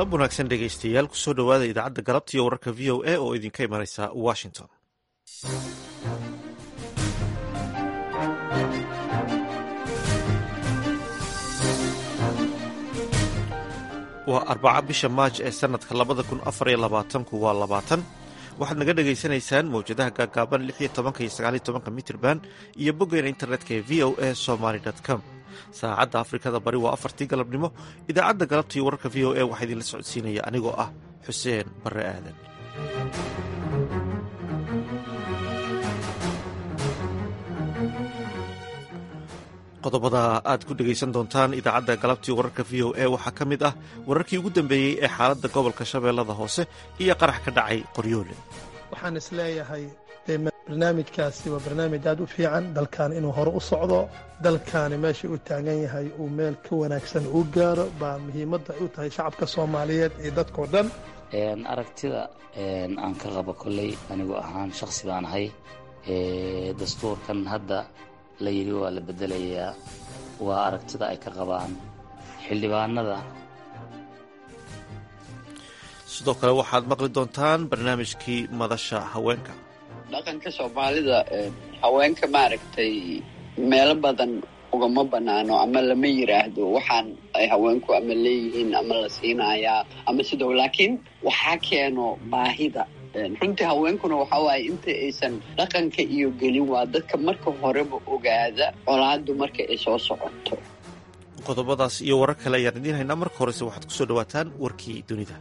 galab wanaagsan dhegaystayaal kusoo dhowaada idaacadda galabta iyo wararka v o a oo idinka imanaysa washington waa arbaca bisha maaj ee sanadka labada kun afar iyo labaatanku waa labaatan waxaad naga dhagaysanaysaan mawjadaha gaagaaban lix iyo tobanka iyo sagaal iyo tobanka mitrban iyo boggeena internetka ee v o a somaly com saacadda afrikada bari waa afartii galabnimo idaacadda galabta iyo wararka v o a waxaa idinla socodsiinaya anigoo ah xuseen barre aadan qodobada aad ku dhegaysan doontaan idaacadda galabtii wararka v o a waxaa ka mid ah wararkii ugu dambeeyey ee xaaladda gobolka shabeellada hoose iyo qarax ka dhacay qoryoole waxaan isleeyahay barnaamijkaasi waa barnaamij aad u fiican dalkan inuu hore u socdo dalkaani meesha u taagan yahay uu meel ka wanaagsan uu gaaro baa muhiimadda ay u tahay shacabka soomaaliyeed iyo dadkao dhan aragtida aan ka qabo kolley anigu ahaan shakhsi baan ahay dastuurkan hadda la yidhi waa la beddelayaa waa aragtida ay ka qabaan xildhibaanada sidoo kale waxaad maqli doontaan barnaamijkii madasha haweenka dhaqanka soomaalida haweenka maaragtay meelo badan ugama banaano ama lama yiraahdo waxaan ay haweenku ama leeyihiin ama la siinayaa ama sido laakiin waxaa keeno baahida runtii haweenkuna waxa waaye inta aysan dhaqanka iyo gelin waa dadka marka horeba ogaada colaadu marka ay soo socoto qodobadaas iyo warar kale ayaan idiin haynaa marka horese waxaad kusoo dhawaataan warkii dunida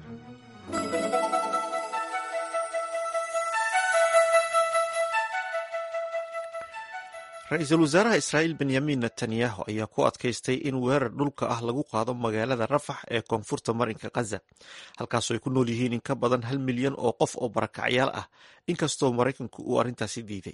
ra-iisul wasaaraha israa'iil benyamin netanyahu ayaa ku adkaystay in weerar dhulka ah lagu qaado magaalada rafax ee koonfurta marinka khaza halkaasoo ay ku nool yihiin in ka badan hal milyan oo qof oo barakacyaal ah inkastoo maraykanku uu arrintaasi diiday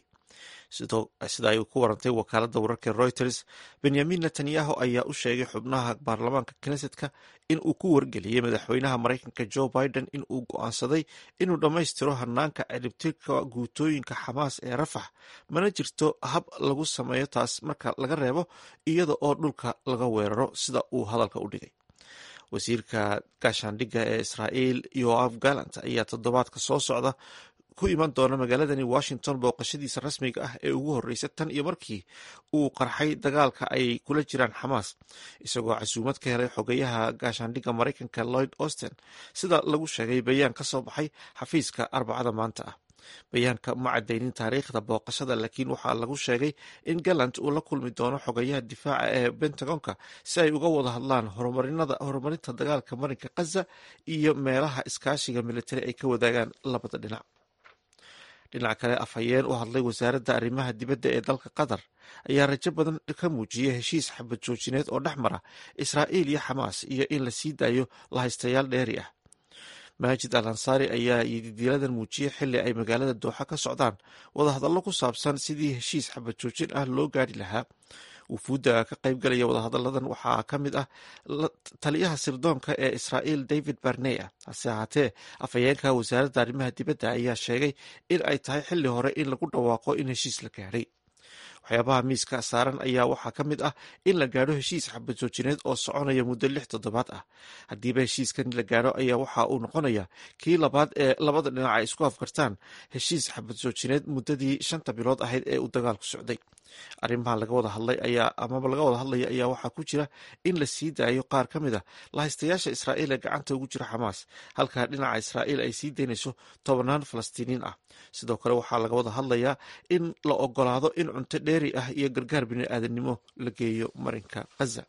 sida ay ku warantay wakaaladda wararka reuters benyamin netanyahu ayaa u sheegay xubnaha baarlamaanka knesetka in uu ku wargeliyey madaxweynaha maraykanka joe biden in uu go'aansaday inuu dhammaystiro hanaanka ciribtirka guutooyinka xamaas ee rafax mana jirto hab lagu sameeyo taas marka laga reebo iyada oo dhulka laga weeraro sida uu hadalka u dhigay wasiirka gaashaandhigga ee israa'iil yoaf gallant ayaa toddobaadka soo socda ku iman doona magaaladani washington booqashadiisa rasmiga ah ee ugu horreysa tan iyo markii uu qarxay dagaalka ay kula jiraan xamaas isagoo casuumad ka helay xogeyaha gaashaandhigga maraykanka lloyd austen sida lagu sheegay bayaan ka soo baxay xafiiska arbacada maanta ah bayaanka ma cadaynin taariikhda booqashada laakiin waxaa lagu sheegay in gallant uu la kulmi doono xogayaha difaaca ee bentagonka si ay uga wada hadlaan horumarinta dagaalka marinka khaza iyo meelaha iskaashiga militari ay ka wadaagaan labada dhinac dhinac kale afhayeen u hadlay wasaaradda arrimaha dibadda ee dalka qatar ayaa rajo badan ka muujiyay heshiis xabad joojineed oo dhex mara israa'iil iyo xamaas iyo in la sii daayo lahaystayaal dheeri ah maajid al ansaari ayaa yididiiladan muujiyey xili ay magaalada dooxa ka socdaan wadahadallo ku saabsan sidii heshiis xabad joojin ah loo gaari lahaa wufuudda ka qaybgalaya wadahadalladan waxaa ka mid ah taliyaha sirdoonka ee israa'iil david barney ah hase ahaatee afhayeenka wasaaradda arrimaha dibadda ayaa sheegay in ay tahay xili hore in lagu dhawaaqo in heshiis la gaadhay waxyaabaha miiska saaran ayaa waxaa ka mid ah in la gaadho heshiis xabad joojineed oo soconaya muddo lix toddobaad ah haddiiba heshiiskan la gaadho ayaa waxa uu noqonaya kii labaad ee labada dhinac ay isku afkartaan heshiis xabad joojineed muddadii shanta bilood ahayd ee uu dagaalku socday arrimaha laga wada hadlay ayaa amaba laga wada hadlaya ayaa waxaa ku jira in la sii daayo qaar ka mid a lahaystayaasha israa'iil ee gacanta ugu jira xamaas halka dhinaca israa'iil ay sii daynayso tobannaan falastiiniin ah sidoo kale waxaa laga wada hadlayaa in la ogolaado in cunto dheeri ah iyo gargaar bini-aadamnimo la geeyo marinka khaza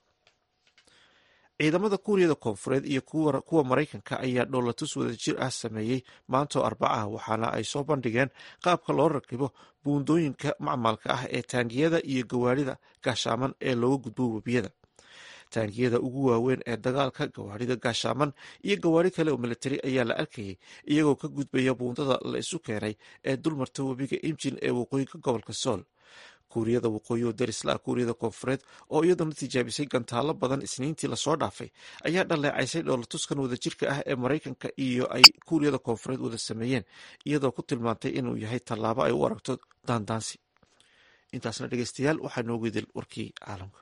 ciidamada kuuriyada koonfureed iyo kuwa maraykanka ayaa dhoolatus wadajir ah sameeyey maantoo arbacaha waxaana ay soo bandhigeen qaabka loo rakibo buundooyinka macmalka ah ee taangiyada iyo gawaarida gaashaaman ee looga gudbo webiyada taangiyada ugu waaweyn ee dagaalka gawaarida gaashaaman iyo gawaari kale oo militari ayaa la arkayay iyagoo ka gudbaya buundada la isu keenay ee dulmarta webiga imjin ee waqooyiga gobolka sool kuuriyada waqooyi oo darisla kuuriyada koonfureed oo iyaduna tijaabisay gantaalo badan isniintii lasoo dhaafay ayaa dhaleecaysay dhoolatuskan wadajirka ah ee maraykanka iyo ay kuuriyada koonfureed wada sameeyeen iyadoo ku tilmaantay inuu yahay tallaabo ay u aragto daandaansi intaasna dhegeystayaal waxaa noogu idil warkii caalamka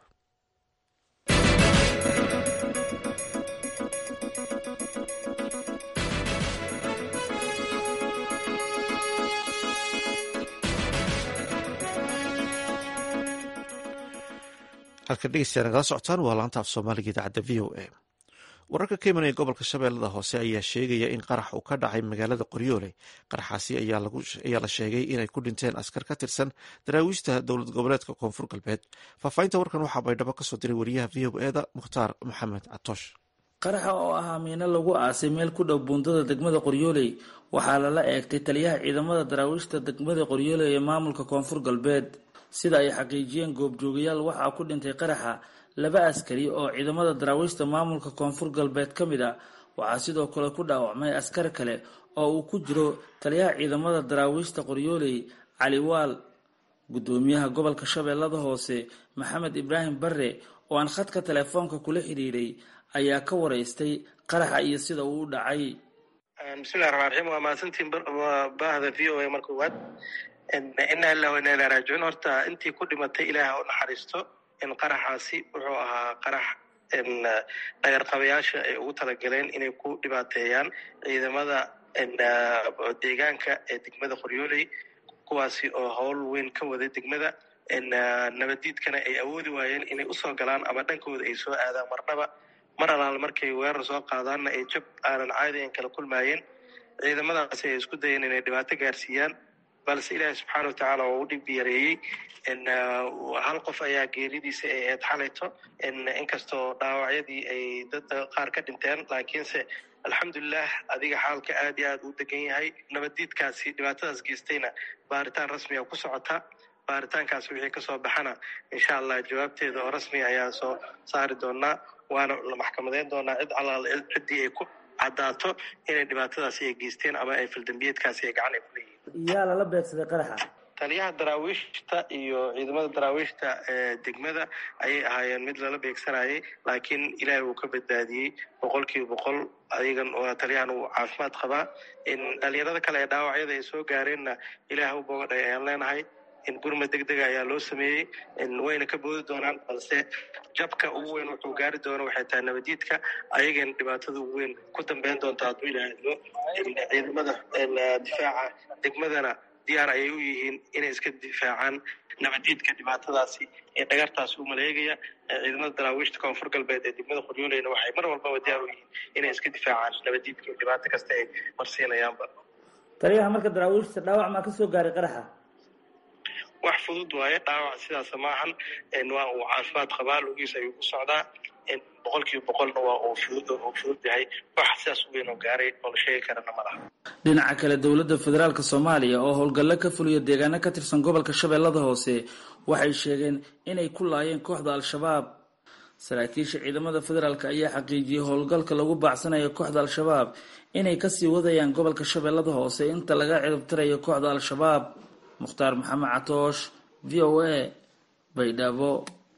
halka dhegeystayaa nagala socotaan waa laanta af soomaaliga idaacadda v o a wararka ka imanaya gobolka shabeellada hoose ayaa sheegaya in qarax uu ka dhacay magaalada qoryoole qaraxaasi ayaa la sheegay inay ku dhinteen askar ka tirsan daraawiishta dowlad goboleedka koonfur galbeed faahfaahinta warkan waxaa baydhabo kasoo diray wariyaha v o eda mukhtaar maxamed catoosh qaraxa oo ahaa miino lagu aasay meel ku dhow buundada degmada qoryooley waxaa lala eegtay taliyaha ciidamada daraawiishta degmada qoryooley ee maamulka koonfur galbeed sida ay xaqiijiyeen goobjoogayaal waxaa ku dhintay qaraxa laba askari oo ciidamada daraawiishta maamulka koonfur galbeed ka mid a waxaa sidoo kale ku dhaawacmay askar kale oo uu ku jiro taliyaha ciidamada daraawiishta qoryooley cali waal guddoomiyaha gobolka shabeellada hoose maxamed ibraahim barre oo aan khadka teleefoonka kula xidhiiray ayaa ka waraystay qaraxa iyo sida uu u dhacay bismillahi raxmaan raxiim waa mahadsantiin baahda v o a marka koowaad inaa illah wa inaa ilaa raajicuun horta intii ku dhimatay ilaah u naxariisto in qaraxaasi wuxuu ahaa qarax dhagarqabayaasha ay ugu talagaleen inay ku dhibaateeyaan ciidamada deegaanka ee degmada qoryooley kuwaasi oo howl weyn ka waday degmada nabaddiidkana ay awoodi waayeen inay usoo galaan ama dhankooda ay soo aadaan marnaba mar alaal markay weerar soo qaadaanna ay jab aanan caadigan kala kulmaayeen ciidamadaasi ay isku dayeen inay dhibaato gaarsiiyaan balse ilaahi subxaana watacaala oo u dhib yareeyey hal qof ayaa geeridiisa ay ahayd xalayto inkastoo dhaawacyadii ay dad qaar ka dhinteen laakiinse alxamdulilah adiga xaalka aad iyo aad u degan yahay nabaddiidkaasi dhibaatadaas geystayna baaritaan rasmiga ku socota baaritaankaasi wixii kasoo baxana insha allah jawaabteeda oo rasmiga ayaa soo saari doonaa waana la maxkamadeyn doonaa cid allaale ciddii ay ku caddaato inay dhibaatadaasi ay geysteen ama ay faldambiyeedkaasi ay gacan ay ku leeyihiin yaa lala beegsaday qaraxa taliyaha daraawiishta iyo ciidamada daraawiishta ee degmada ayay ahaayeen mid lala beegsanayay laakiin ilaahay uu ka badbaadiyey boqol kiiba boqol ayagan taliyahan uu caafimaad qabaa dhalinyarada kale ee dhaawacyada ay soo gaareenna ilaah u bogadhay ayaan leenahay gurma deg dega ayaa loo sameeyey wayna ka boodi doonaan balse jabka ugu weyn wuxuu gaari doono waxay tahay nabadiidka ayagana dhibaatada ugu weyn ku dambeyn doonta hadduu ilaahdo ciidamada difaaca degmadana diyaar ayay u yihiin inay iska difaacaan nabadiidka dhibaatadaasi ee dhagartaasi u maleegaya ciidamada daraawiishta koonfur galbeed ee degmada qoryooleyna waxay mar walbaba diyaar u yihiin inay iska difaacaan nabadiidka iyo dhibaato kasta ay marsiinayaanba taliyaha marka daraawiishta dhaawac maa kasoo gaaray qaraxa wax fudud waaye dhaawac sidaas maahan waa uu caafimaad qabaa lugiis ayuu ku socdaa boqol kiiba boqolna waa uu fudud uu fudud yahay wax sidaas u weyn oo gaaray oo la sheegi karana ma laha dhinaca kale dowladda federaalk soomaaliya oo howlgallo ka fuliya deegaano ka tirsan gobolka shabeellada hoose waxay sheegeen inay ku laayeen kooxda al-shabaab saraakiisha ciidamada federaalk ayaa xaqiijiyey howlgalka lagu baacsanayo kooxda al-shabaab inay kasii wadayaan gobolka shabeellada hoose inta laga ciribtirayo kooxda al-shabaab mukhtaar maxamed catoosh v o a baydhabo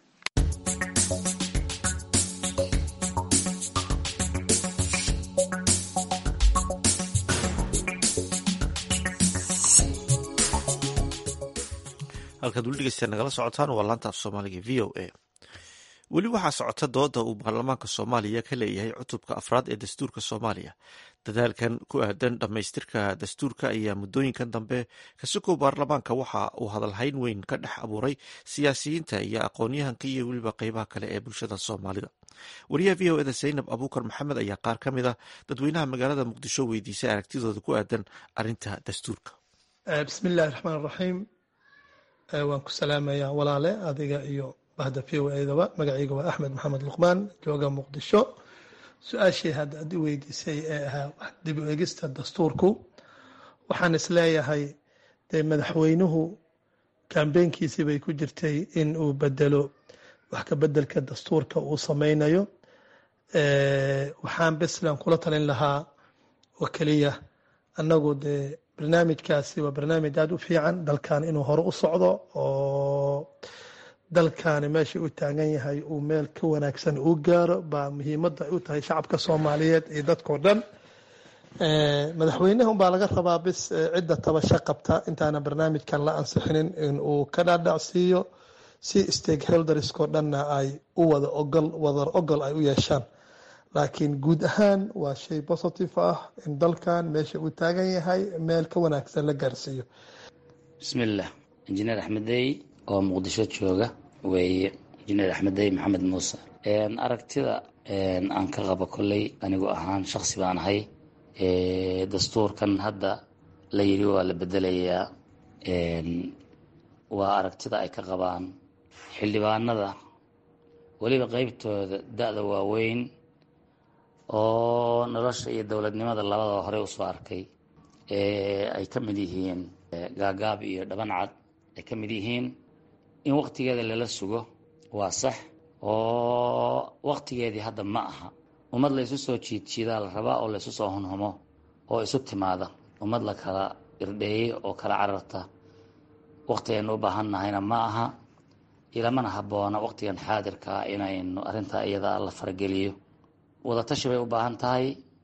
halkaad weli dhegeystayaa nagala socotaan waa laanta af soomaaliga v o a weli waxaa socota dooda uu baarlamaanka soomaaliya ka leeyahay cutubka afraad ee dastuurka soomaaliya dadaalkan ku aadan dhammaystirka dastuurka ayaa muddooyinkan dambe kasukoo baarlamaanka waxa uu hadalhayn weyn ka dhex abuuray siyaasiyiinta iyo aqoonyahanka iyo weliba qeybaha kale ee bulshada soomaalida wariyaha v o eda zaynab abuukar maxamed ayaa qaar ka mid a dadweynaha magaalada muqdisho weydiisay aragtidooda ku aadan arinta dastuurka bismillahi raxmaan raxiim waan ku salaamayaa walaale adiga iyo bahda v o edaba magacayga waa axmed maxamed luqmaan jooga muqdisho su-aashii hadda ad i weydiisay ee ahaa dib u egista dastuurku waxaan isleeyahay dee madaxweynuhu kambeynkiisii bay ku jirtay in uu bedelo wax ka bedelka dastuurka uu sameynayo waxaan beslan kula talin lahaa oo keliya annagu dee barnaamijkaasi waa barnaamij aada u fiican dalkan inuu hore u socdo oo dalkaani meesha u taagan yahay uu meel ka wanaagsan uu gaaro baa muhiimadda ay u tahay shacabka soomaaliyeed iyo dadkao dhan madaxweynaha unbaa laga rabaa bis cidda tabasho qabta intaana barnaamijkan la ansixinin in uu ka dhaadhacsiiyo si stakeholderskoo dhanna ay u wada ogol wadar ogol ay u yeeshaan laakiin guud ahaan waa shay positive ah in dalkan meesha uu taagan yahay meel ka wanaagsan la gaarsiiyo bismillaah injineer axmedey oo muqdisho jooga weeye injineer axmeddey maxamed muuse aragtida aan ka qabo kolley anigu ahaan shaksi baan ahay dastuurkan hadda la yidhi waa la bedelayaa waa aragtida ay ka qabaan xildhibaanada weliba qeybtooda da-da waaweyn oo nolosha iyo dowladnimada labadaba horey usoo arkay ay ka mid yihiin gaagaab iyo dhaban cad ay ka mid yihiin in waqtigeeda lala sugo waa sax oo waqtigeedii hadda ma aha ummad la isu soo jiidjiidaa la rabaa oo la isu soo hunhumo oo isu timaada ummad la kala irdheeyey oo kala cararta waqtigaynu u baahan nahayna ma aha ilamana habboona waqtigan xaadirkaa inaynu arrintaa iyada la farageliyo wadatashi bay u baahan tahay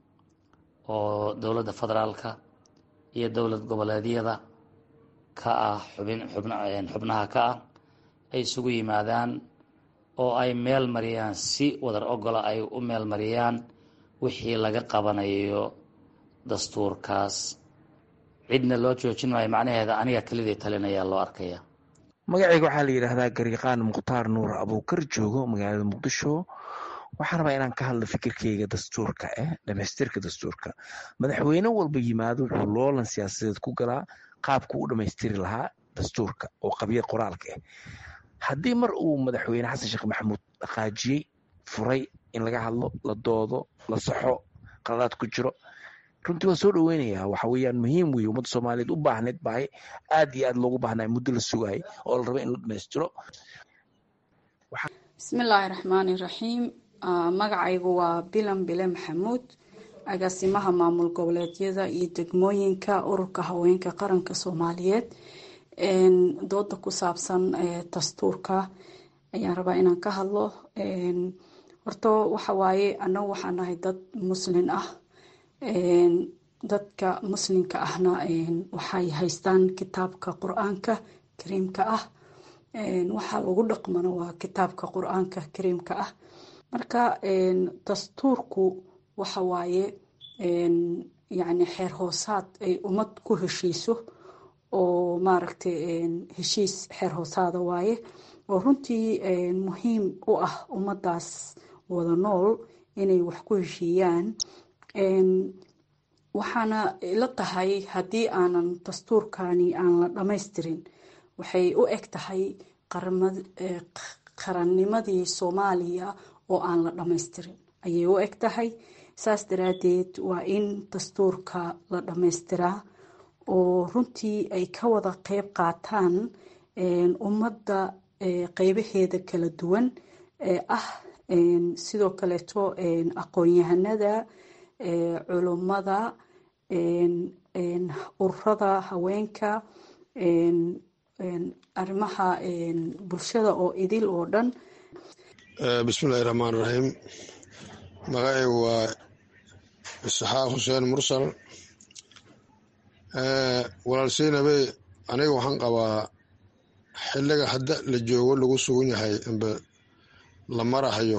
oo dowladda federaalka iyo dowlad goboleedyada ka ah xubin xubnaha ka ah ay isugu yimaadaan oo ay meel mariyaan si wadar ogola ay u meel mariyaan wixii laga qabanayo dastuurkaas cidna loo joojin maayo macnaheeda aniga kelidii talinayaa loo arkaya magacayga waxaa la yidhaahdaa gariiqaan mukhtaar nuur abuukar joogo magaalada muqdisho waxaan rabaa inaan ka hadlo fikirkeyga dastuurka eh dhamaystirka dastuurka madaxweyne walba yimaado wuxuu loolan siyaasadeed ku galaa qaabku u dhammaystiri lahaa dastuurka oo qabya qoraalka ah haddii mar uu madaxweyne xasan sheekh maxamuud dhaqaajiyey furay in laga hadlo la doodo la saxo qaladaad ku jiro runtii waan soo dhoweynayaa waxa weeyaan muhiim weeye ummadda soomaaliyeed u baahneyd baahay aad iyo aad loogu baahnay muddo la sugayay oo la raba in la dhammaystiro bismillaahi raxmaani raxiim magacaygu waa bilan bile maxamuud agaasimaha maamul goboleedyada iyo degmooyinka ururka haweenka qaranka soomaaliyeed dooda ku saabsan dastuurka ayaan rabaa inaan ka hadlo horto waxa waaye annagu waxaan nahay dad muslin ah dadka muslimka ahna waxay haystaan kitaabka qur-aanka kariimka ah waxaa lagu dhaqmana waa kitaabka qur-aanka kariimka ah marka dastuurku waxa waaye yacni xeer hoosaad ay ummad ku heshiiso oo maaragtay heshiis xeer hoosaada waaye oo runtii muhiim u ah ummaddaas wada nool inay wax ku heshiiyaan waxaana ila tahay haddii aanan dastuurkani aan la dhammaystirin waxay u eg tahay qarannimadii soomaaliya oo aan la dhammaystirin ayay u eg tahay saas daraadeed waa in dastuurka la dhammaystiraa oo runtii ay ka wada qeyb qaataan ummadda qeybaheeda kala duwan ee ah sidoo kaleeto aqoon-yahanada culummada ururada haweenka arrimaha bulshada oo idil oo dhan bismillahi raxmaan raxiim magacaygu waa isxaaq xuseen mursal walaalseynabe aniga waxaan qabaa xiliga hadda la joogo lagu sugan yahay inba la marahayo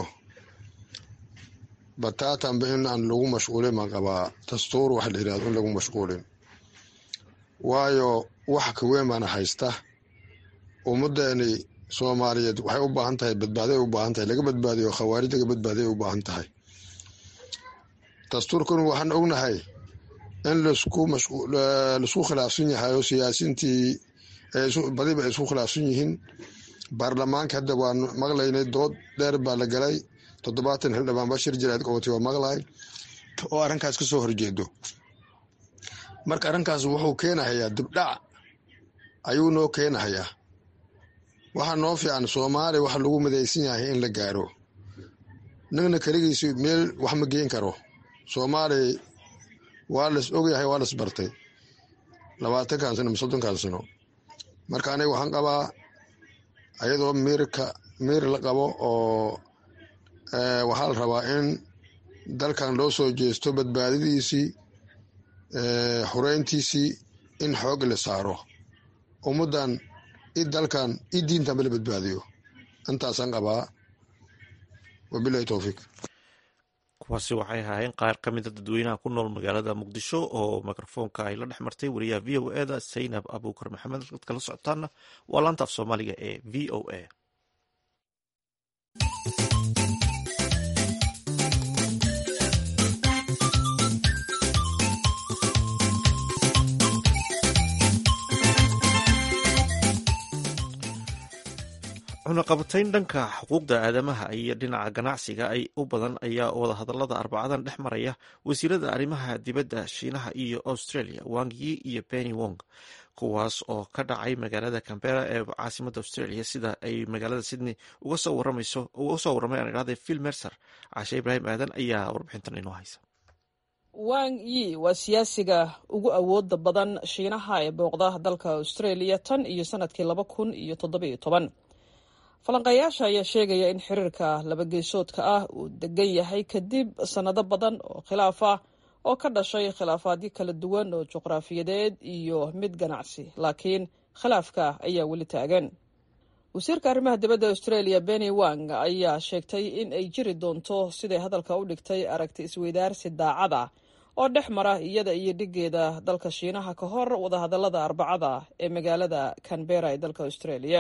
bataatanba in aan lagu mashquulin baan qabaa dastuur wax la yirahdo in lagu mashquulin waayo wax ka weyn baana haysta ummaddeeni soomaaliyeed waxay u baahan tahay badbaaday u baahan tahay laga badbaadiyo khawaarij laga badbaadiya u baahan tahay dastuurkan waxaan ognahay in laisku khilaafsan yahay oo siyaasiintii badiba ay isku khilaafsan yihiin baarlamaanka hadda waan maqlaynay dood dheer baa la galay toddobaatan xildhibaan bashir jiraad qowati waa maqlay oo arrinkaas ka soo horjeedo marka arrinkaas wuxuu keenahayaa dibdhac ayuu noo keenahayaa waxaa noo fiican soomaaliya waxa lagu midaysan yahay in la gaaro nigna keligiisi meel wax ma geen karo soomaaliya waa las ogyahay waa las bartay labaatankan sano ma soddonkan sano marka aniga waxaan qabaa ayadoo miirka miir la qabo oo waxaa la rabaa in dalkan loo soo jeesto badbaadadiisii xureyntiisii in xoog la saaro ummaddan i dalkan i diintanba la badbaadiyo intaasaan qabaa wabilahi towfiiq kuwaasi waxay ahaayeen qaar ka mida dadweynaha ku nool magaalada muqdisho oo mikrofoonka ay la dhex martay wariyaha v o eda saynab abuukar maxamed dadka la socotaana waa laanta af soomaaliga ee v o a cunaqabatayn dhanka xuquuqda aadamaha iyo dhinaca ganacsiga ay u badan ayaa wadahadalada arbacadan dhex maraya wasiirada arrimaha dibadda shiinaha iyo australia wang yi iyo penny wong kuwaas oo ka dhacay magaalada cambera ee caasimada australia sida ay magaalada sydney uga soo warramay aan idhahday phil mercer cashe ibraahim aadan ayaa warbixintan inoo haysa wang yi waa siyaasiga ugu awooda badan shiinaha ee booqda dalka australia tan iyo sanadkii laba kun iyo toddobiyo toban falanqeeyaasha ayaa sheegaya in xiriirka labageesoodka ah uu degan yahay kadib sannado badan oo khilaaf ah oo ka dhashay khilaafaadyo kala duwan oo juqraafiyadeed iyo mid ganacsi laakiin khilaafka ayaa weli taagan wasiirka arrimaha dibadda australia benny wang ayaa sheegtay in ay jiri doonto siday hadalka u dhigtay aragti isweydaarsi daacada oo dhex mara iyada iyo dhigeeda dalka shiinaha ka hor wadahadalada arbacada ee magaalada canbera ee dalka australia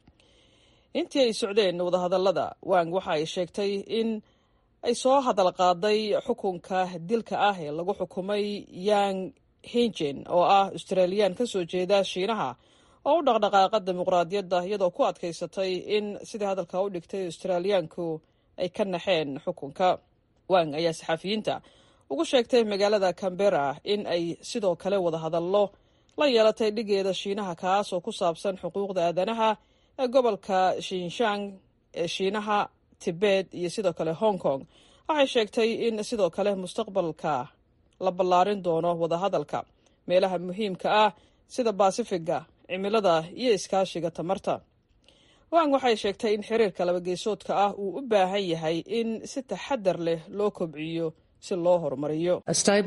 intii ay socdeen wadahadalada wang waxa ay sheegtay in ay soo hadal qaaday xukunka dilka ah ee lagu xukumay yang hingen oo ah australiyaan ka soo jeeda shiinaha oo u dhaqdhaqaaqa dimuqraadiyadda iyadoo ku adkaysatay in sidai hadalka u dhigtay australiyaanku ay ka naxeen xukunka wang ayaa saxafiyiinta ugu sheegtay magaalada cambera in ay sidoo kale wadahadallo la yeelatay dhigeeda shiinaha kaas oo ku saabsan xuquuqda aadanaha ee gobolka shinshan ee shiinaha tibet iyo sidoo kale hong kong waxay sheegtay in sidoo kale mustaqbalka la ballaarin doono wadahadalka meelaha muhiimka ah sida baasifiga cimilada iyo iskaashiga tamarta wang waxay sheegtay in xiriirka labageesoodka ah uu u baahan yahay in si taxadar leh loo kobciyo si loo horumariyo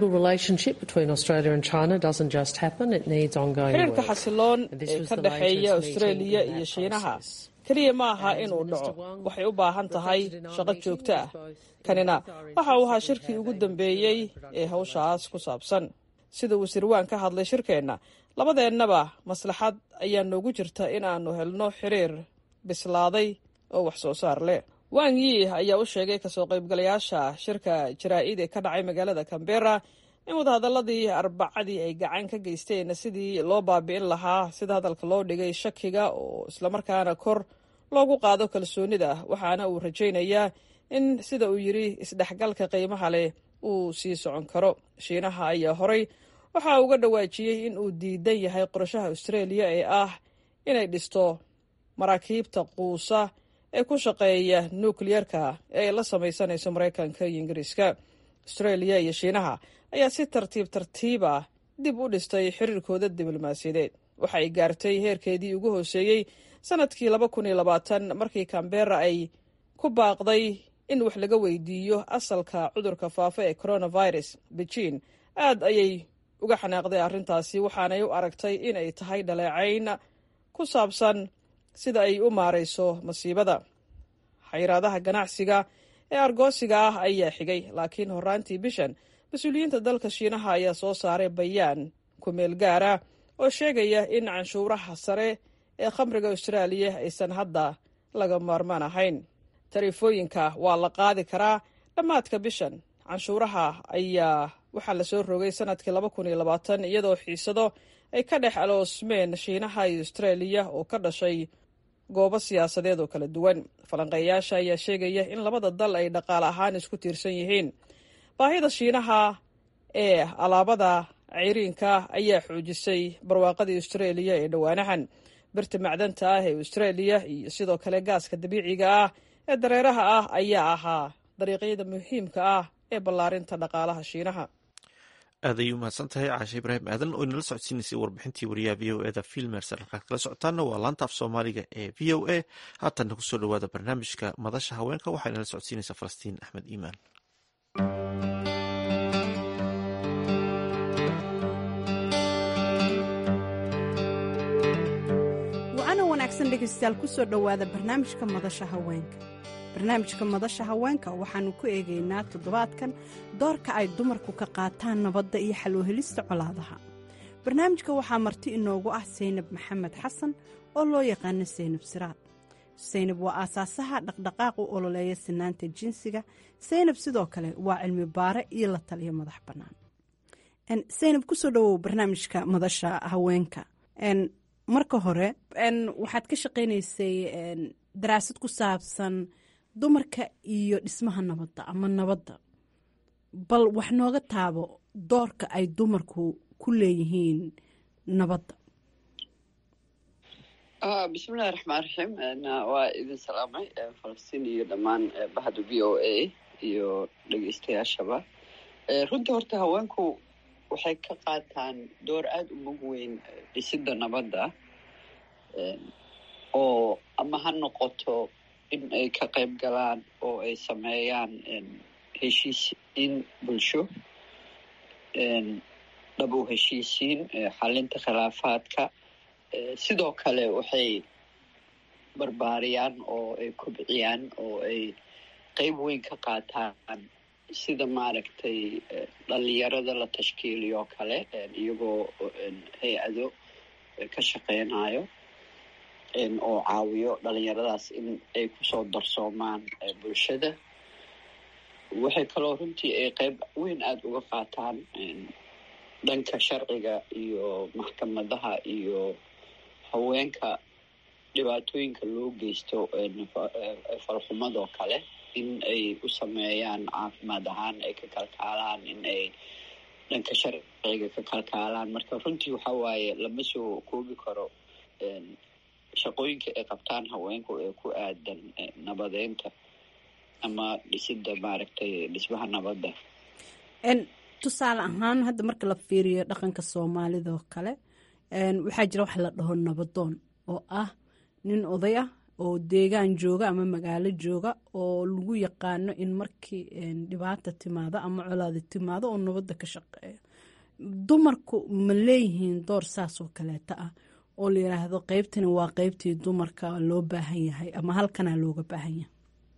xiriirka xasiloon ee ka dhexeeya australia iyo shiinaha keliya ma aha inuu dhaco waxay u baahan tahay shaqo joogto ah kanina waxa uu ahaa shirkii ugu dambeeyey ee hawshaas ku saabsan sida wasiir waan ka hadlay shirkeenna labadeennaba maslaxad ayaa noogu jirta in aanu helno xiriir bislaaday oo wax soo saar leh wang yi ayaa u sheegay kasoo qaybgalayaasha shirka jaraa-id ee ka dhacay magaalada cambera in wadahadaladii arbacadii ay gacan ka geysteen sidii loo baabi'in lahaa sida hadalka loo dhigay shakiga oo islamarkaana kor loogu qaado kalsoonida waxaana uu rajaynayaa in sida uu yidhi isdhexgalka qiimaha leh uu sii socon karo shiinaha ayaa horay waxa uga dhawaajiyey in uu diidan yahay qorashaha australia ee ah inay dhisto maraakiibta quusa ee ku shaqeeya nukliyerka ee ay la samaysanayso maraykanka iyo ingiriiska australia iyo shiinaha ayaa si tartiib tartiiba dib u dhistay xiriirkooda diblomaasiyadeed waxa ay gaartay heerkeedii ugu hooseeyey sanadkii laba kun iyo labaatan markii cambera ay ku baaqday in wax laga weydiiyo asalka cudurka faafa ee coronavirus beijing aad ayay uga xanaaqday arrintaasi waxaanay u aragtay inay tahay dhaleecayn ku saabsan sida ay u maarayso masiibada xayiraadaha ganacsiga ee argoosiga ah ayaa xigay laakiin horaantii bishan mas-uuliyiinta dalka shiinaha ayaa soo saaray bayaan ku-meel gaara oo sheegaya in canshuuraha sare ee khamriga austraaliya aysan hadda laga maarmaan ahayn tariifooyinka waa la qaadi karaa dhammaadka bishan canshuuraha ayaa waxaa lasoo rogay sanadkii laba kun iyo labaatan iyadoo xiisado ay ka dhex aloosmeen shiinaha iyo austraaliya oo ka dhashay goobo siyaasadeed oo kala duwan falanqeeyaasha ayaa sheegaya in labada dal ay dhaqaale ahaan isku tiirsan yihiin baahida shiinaha ee alaabada ceyriinka ayaa xoojisay barwaaqadii austraeliya ee dhowaanahan birta macdanta ah ee austraeliya iyo sidoo kale gaaska dabiiciga ah ee dareeraha ah ayaa ahaa dariiqyada muhiimka ah ee ballaarinta dhaqaalaha shiinaha aad ayay umahadsan tahay caashe ibraahim aadan oo inala socodsiinaysay warbixintii wariyaha v o eda filmerser halkaad kala socotaana waa laanta af soomaaliga ee v o a haatanna kusoo dhawaada barnaamijka madasha haweenka waxaa inala socodsiinaysaa falastiin axmed iimaan wacana wanaagsan dhegaystayaal kusoo dhowaada barnaamijka madasha haweenka barnaamijka madasha haweenka waxaannu ku eegaynaa toddobaadkan doorka ay dumarku ka qaataan nabadda iyo xaloohelista colaadaha barnaamijka waxaa marti inoogu ah saynab maxamed xasan oo loo yaqaano saynab siraad saynab waa aasaasaha dhaqdhaqaaq u ololeeya sinaanta jinsiga saynab sidoo kale waa cilmi baare iyo la taliyo madax bannaan saynab kusoo dhawow barnaamijka madasha haweenka marka hore waxaad ka shaqaynaysay daraasad ku saabsan dumarka iyo dhismaha nabadda ama nabadda bal wax nooga taabo doorka ay dumarku ku leeyihiin nabadda bismillahi raxmaan raxiim waa idin salaamay falastiin iyo dhammaan bahda v o a iyo dhegeystayaashaba runtii horta haweenku waxay ka qaataan door aada u mug weyn dhisidda nabadda oo ama ha noqoto in ay ka qayb galaan oo ay sameeyaan heshiisiin bulsho dhab u heshiisiin xalinta khilaafaadka sidoo kale waxay barbaariyaan oo ay kobciyaan oo ay qeyb weyn ka qaataan sida maaragtay dhalinyarada la tashkiiliyo kale iyagoo hay-ado ka shaqeynayo oo caawiyo dhalinyaradaas in ay kusoo darsoomaan bulshada waxay kaloo runtii ay qeyb weyn aada uga qaataan dhanka sharciga iyo maxkamadaha iyo haweenka dhibaatooyinka loo geysto falxumadoo kale in ay u sameeyaan caafimaad ahaan ay ka kalkaalaan in ay dhanka sharciga ka kalkaalaan marka runtii waxa waaye lama soo koobi karo shaqooyinka ay qabtaan haweenku ee ku aadan nabadeynta ama dhisidda maaragtay dhismaha nabadda tusaale ahaan hadda marka la fiiriyo dhaqanka soomaalida oo kale waxaa jira wax la dhaho nabadoon oo ah nin oday ah oo deegaan jooga ama magaalo jooga oo lagu yaqaano in markii dhibaata timaado ama colaadi timaado oo nabadda ka shaqeeyo dumarku ma leeyihiin door saas oo kaleeta ah oo la yidhaahdo qeybtani waa qeybtii dumarka loo baahan yahay ama halkanaa looga baahan yahay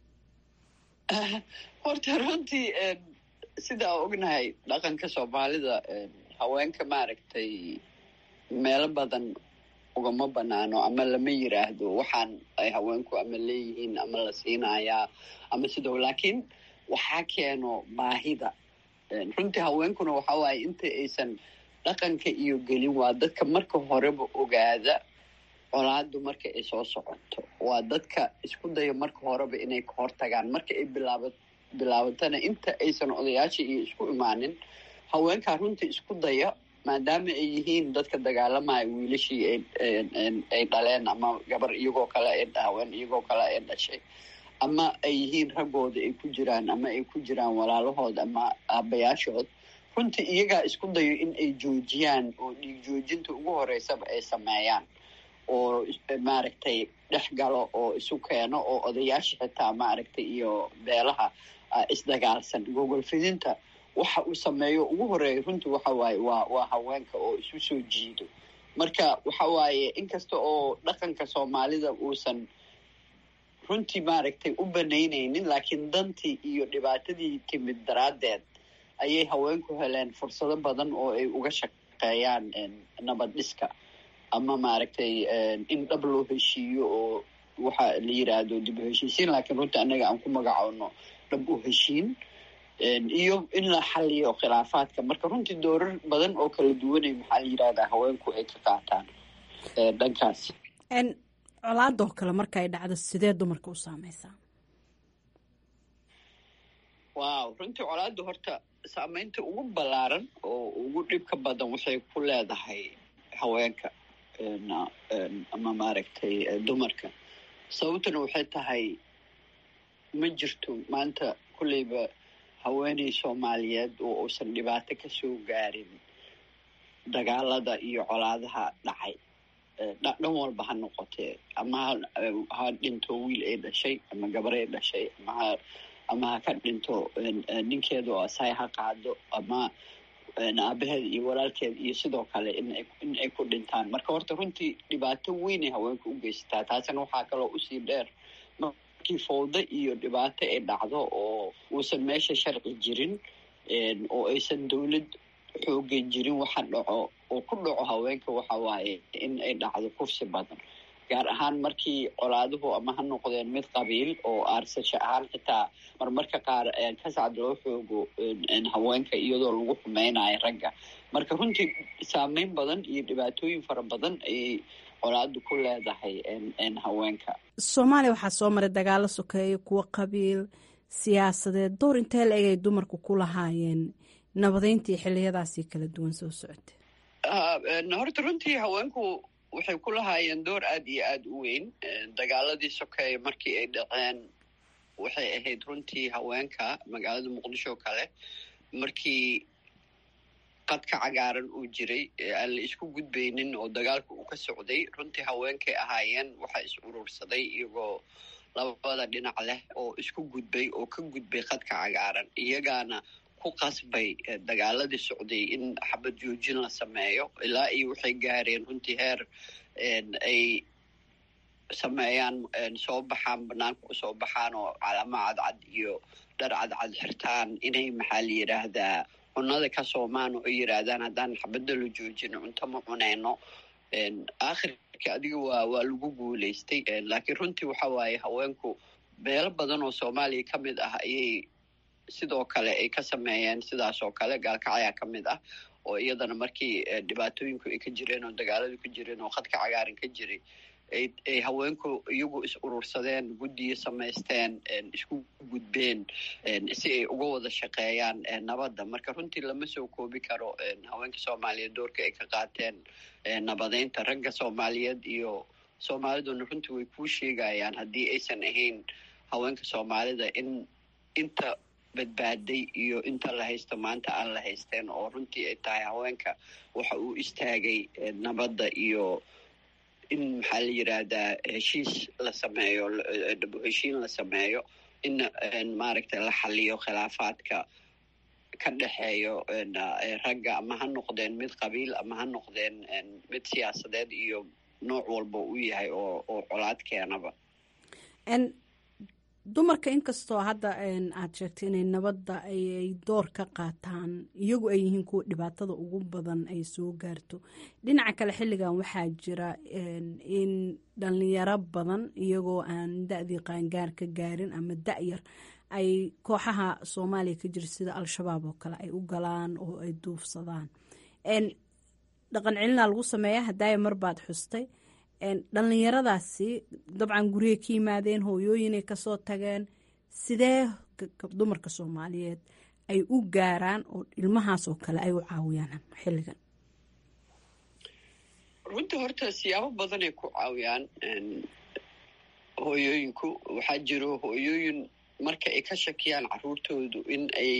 horta runtii sidaa ognahay dhaqanka soomaalida haweenka maaragtay meelo badan ugama banaano ama lama yiraahdo waxaan ay haweenku ama leeyihiin ama la siinayaa ama sidoo laakiin waxaa keeno baahida runtii haweenkuna waxa waaye inta aysan dhaqanka iyo gelin waa dadka marka horeba ogaada colaadu marka ay soo socoto waa dadka isku daya marka horeba inay ka hortagaan marka ay bilaaba bilaabatana inta aysan odayaasha iyo isku imaanin haweenkaa runtii isku daya maadaama ay yihiin dadka dagaalamaya wiilashii ay dhaleen ama gabar iyagoo kale ay haween iyagoo kale ay dhashay ama ay yihiin raggooda ay ku jiraan ama ay ku jiraan walaalahood ama aabayaashood runtii iyagaa isku dayo in ay joojiyaan oo dhiig joojinta ugu horeysaba ay sameeyaan oo maaragtay dhex galo oo isu keeno oo odayaasha xitaa maaragtay iyo beelaha isdagaalsan gogol fidinta waxa uu sameeyo ugu horeeya runtii waxa waaye waa waa haweenka oo isu soo jiido marka waxa waaye inkasta oo dhaqanka soomaalida uusan runtii maaragtay u banaynaynin laakiin dantii iyo dhibaatadii timid daraaddeed ayay haweenku heleen fursado badan oo ay uga shaqeeyaan nabad dhiska ama maaragtay in dhab loo heshiiyo oo waxa la yiraahdo dib u heshiisiin laakiin runtii annaga aan ku magacowno dhab u heshiin iyo in la xaliyo khilaafaadka marka runtii doorar badan oo kala duwanay maxaa la yirahdaa haweenku ay ka qaataan dhankaas colaadoo kale marka ay dhacdo sidee dumarka u saameysaa wow runtii colaadda horta saameynta ugu ballaaran oo ugu dhibka badan waxay ku leedahay haweenka ama maaragtay dumarka sababtuna waxay tahay ma jirto maanta kulleyba haweeney soomaaliyeed oo uusan dhibaato ka soo gaarin dagaalada iyo colaadaha dhacay dhan walba ha noqotee ama ha dhinto wiil ay dhashay ama gabar ay dhashay ama ha ama ha ka dhinto ninkeeda oo asaay ha qaado ama aabaheeda iyo walaalkeeda iyo sidoo kale in ay ku dhintaan marka horta runtii dhibaato weynay haweenka u geysataa taasina waxaa kaloo usii dheer markii fowdo iyo dhibaato ay dhacdo oo uusan meesha sharci jirin oo aysan dowlad xoogan jirin waxa dhaco oo ku dhaco haweenka waxa waaye in ay dhacdo kursi badan gaar ahaan markii colaaduhu ama ha noqdeen mid qabiil oo aarsasho ahaan xitaa marmarka qaar kasacad loo xoogo haweenka iyadoo lagu xumeynayo ragga marka runtii saameyn badan iyo dhibaatooyin fara badan ayay colaadu ku leedahay haweenka soomaaliya waxaa soo maray dagaalo sokeeye kuwo qabiil siyaasadeed door intee la eg ay dumarku ku lahaayeen nabadeyntii xiliyadaasii kala duwan soo socotay horta runtii haweenku waxay ku lahaayeen door aada iyo aada u weyn dagaaladii sokeeye markii ay dhaceen waxay ahayd runtii haweenka magaalada muqdisho kale markii qadka cagaaran uu jiray aan la isku gudbaynin oo dagaalka uu ka socday runtii haweenkay ahaayeen waxaa is urursaday iyagoo labada dhinac leh oo isku gudbay oo ka gudbay qadka cagaaran iyagaana ku qasbay dagaaladii socday in xabad joojin la sameeyo ilaa iyo waxay gaareen runtii heer ay sameeyaan soo baxaan banaanka usoo baxaan oo calamo cadcad iyo dhar cadcad xirtaan inay maxaa la yidhaahdaa cunada ka soomaan oo ay yidhaahdaan haddaan xabadda la joojino cunto ma cuneyno aakhirka adiga waa waa lagu guulaystay laakiin runtii waxa waaye haweenku meelo badan oo soomaaliya ka mid ah ayay sidoo kale ay ka sameeyeen sidaas oo kale gaalkacyaa ka mid ah oo iyadana markii dhibaatooyinku ay ka jireen oo dagaaladu ka jireen oo khadka cagaaran ka jiray ay haweenku iyagu is urursadeen guddiyo samaysteen isku gudbeen si ay uga wada shaqeeyaan nabadda marka runtii lama soo koobi karo haweenka soomaaliyeed doorka ay ka qaateen nabadeynta ragga soomaaliyeed iyo soomaaliduna runtii way kuu sheegayaan haddii aysan ahayn haweenka soomaalida in inta badbaaday iyo inta la haysto maanta aan la haysteen oo runtii ay tahay haweenka waxa uu istaagay nabadda iyo in maxaa la yidhaahdaa heshiis la sameeyo heshiin la sameeyo in maaragtay la xaliyo khilaafaadka ka dhexeeyo ragga ama ha noqdeen mid qabiil ama ha noqdeen mid siyaasadeed iyo nooc walba u yahay oo oo colaad keenaba dumarka inkastoo hadda aad sheegtay inay nabadda ay door ka qaataan iyagu ay yihiin kuwa dhibaatada ugu badan ay soo gaarto dhinaca kale xilligan waxaa jira in dhalinyaro badan iyagoo aan da-dii qaangaar ka gaarin ama da-yar ay kooxaha soomaaliya ka jira sida al-shabaab oo kale ay u galaan oo ay duufsadaan dhaqan celinaa lagu sameeya hadaaya marbaad xustay dhallinyaradaasi dabcan guriyay ka yimaadeen hooyooyinay kasoo tageen sidee dumarka soomaaliyeed ay u gaaraan oo ilmahaasoo kale ay u caawiyaan xilligan runtii horta siyaabo badanay ku caawiyaan hooyooyinku waxaa jiro hooyooyin marka ay ka shakiyaan caruurtoodu in ay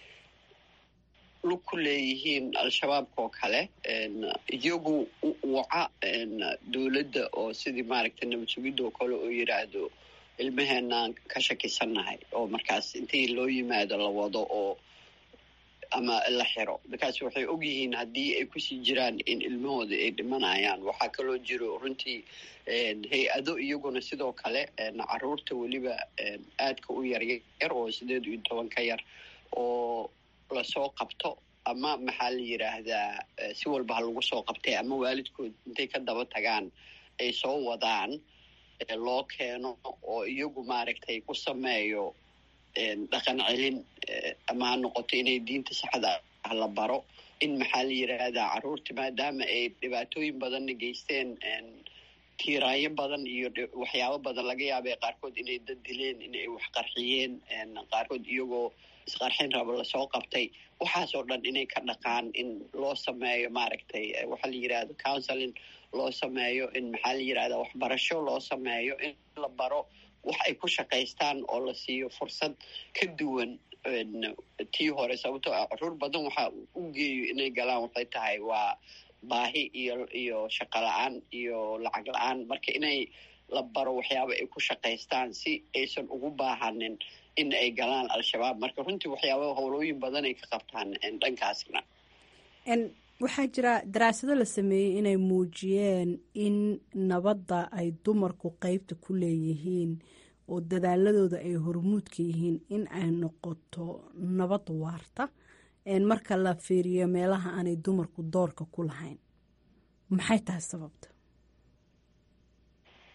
lug ku leeyihiin al-shabaabka oo kale iyagu waca dowladda oo sidii maaragtay nabad sugidda oo kale oo yidhaahdo ilmaheenaan ka shakisannahay oo markaas intii loo yimaado la wado oo ama la xiro markaas waxay ogyihiin haddii ay kusii jiraan in ilmahooda ay dhimanayaan waxaa kaloo jiro runtii hay-ado iyaguna sidoo kale caruurta weliba aadka u yaryar oo sideed iyo toban ka yar oo lasoo qabto ama maxaa la yidhaahdaa si walba ha lagu soo qabtay ama waalidkood intay ka daba tagaan ay soo wadaan loo keeno oo iyagu maaragtay u sameeyo dhaqan celin ama ha noqoto inay diinta saxda ah la baro in maxaa la yidhaahdaa caruurta maadaama ay dhibaatooyin badanna geysteen tiiraayo badan iyo waxyaabo badan laga yaabay qaarkood inay dad dileen inay wax qarxiyeen qaarkood iyagoo isqarxin rabo lasoo qabtay waxaasoo dhan inay ka dhaqaan in loo sameeyo maaragtay waxaa la yidhahdo counseling loo sameeyo in maxaa la yidhahda waxbarasho loo sameeyo in la baro wax ay ku shaqaystaan oo la siiyo fursad ka duwan tii hore sababtoo ah caruur badan waxaa u geeyo inay galaan waxay tahay waa baahi iyo iyo shaqo la-aan iyo lacag la-aan marka inay la baro waxyaaba ay ku shaqaystaan si aysan ugu baahanin in ay galaan al-shabaab marka runtii waxyaaba howlooyin badan ay ka qabtaan dhankaasna waxaa jira daraasado la sameeyey inay muujiyeen in nabadda ay dumarku qeybta ku leeyihiin oo dadaaladooda ay hormuudka yihiin in ay noqoto nabad waarta marka la fiiriyo meelaha aanay dumarku doorka ku lahayn maxay tahay sababta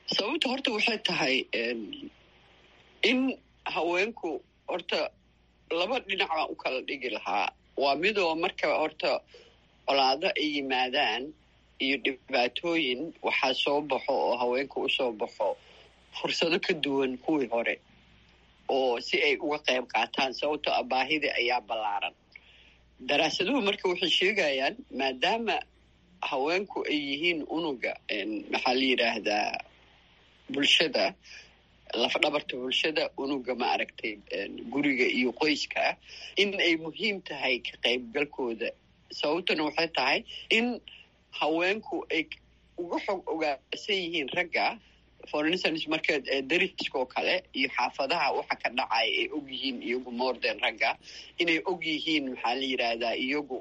sababta horta waxay tahay in haweenku horta laba dhinac baan u kala dhigi lahaa waa midoo marka horta colaado ay yimaadaan iyo dhibaatooyin waxaa soo baxo oo haweenka usoo baxo fursado ka duwan kuwii hore oo si ay uga qayb qaataan sababto a baahida ayaa ballaaran daraasaduhu marka waxay sheegayaan maadaama haweenku ay yihiin unuga maxaa la yidhaahdaa bulshada lafdhabarta bulshada unuga ma aragtay guriga iyo qoyska in ay muhiim tahay ka qaybgalkooda sababtuna waxay tahay in haweenku ay uga xog ogaansan yihiin ragga for instance marka dariskoo kale iyo xaafadaha waxa ka dhacaya ay og yihiin iyagu morden ragga inay og yihiin maxaa la yidhaahdaa iyagu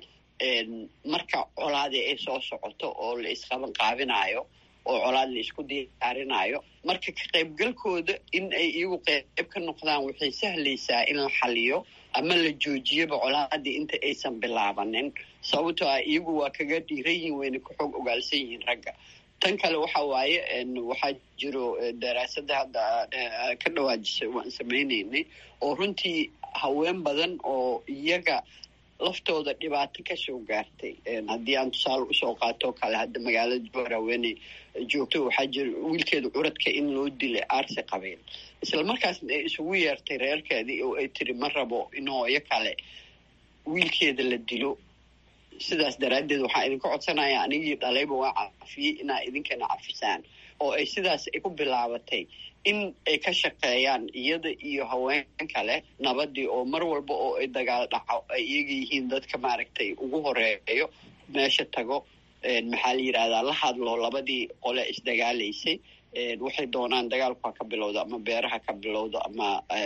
marka colaadii ay soo socoto oo la isqaban qaabinayo oo colaad la isku diyaarinaayo marka ka qaybgalkooda in ay iyagu qayb ka noqdaan waxay sahlaysaa in la xaliyo ama la joojiyaba colaadii inta aysan bilaabanin sababtoo ah iyagu waa kaga dhiiran yihiin wayna ka xoog ogaalsan yihiin ragga tan kale waxa waaye waxaa jiro daraasada hadda ka dhawaajisay waan samaynaynay oo runtii haween badan oo iyaga laftooda dhibaato kasoo gaartay haddii aan tusaale usoo qaatoo kale hadda magaalada joor haweeney joogto waxaa jira wiilkeeda curadka in loo dilay aarsi qabiil isla markaasna ay isugu yeertay reerkeedii oo ay tiri ma rabo in hooyo kale wiilkeeda la dilo sidaas daraaddeed waxaan idinka codsanaya anigii dhalayba waa cafiyey inaa idinkana cafisaan oo ay sidaas ay ku bilaabatay in ay ka shaqeeyaan iyada iyo haween kale nabadii oo mar walba oo ay dagaal dhaco ay iyaga yihiin dadka maaragtay ugu horeeyo meesha tago maxaa la yidhahdaa la hadlo labadii qole isdagaalaysay waxay doonaan dagaalku ha ka bilowdo ama beeraha ka bilowdo ama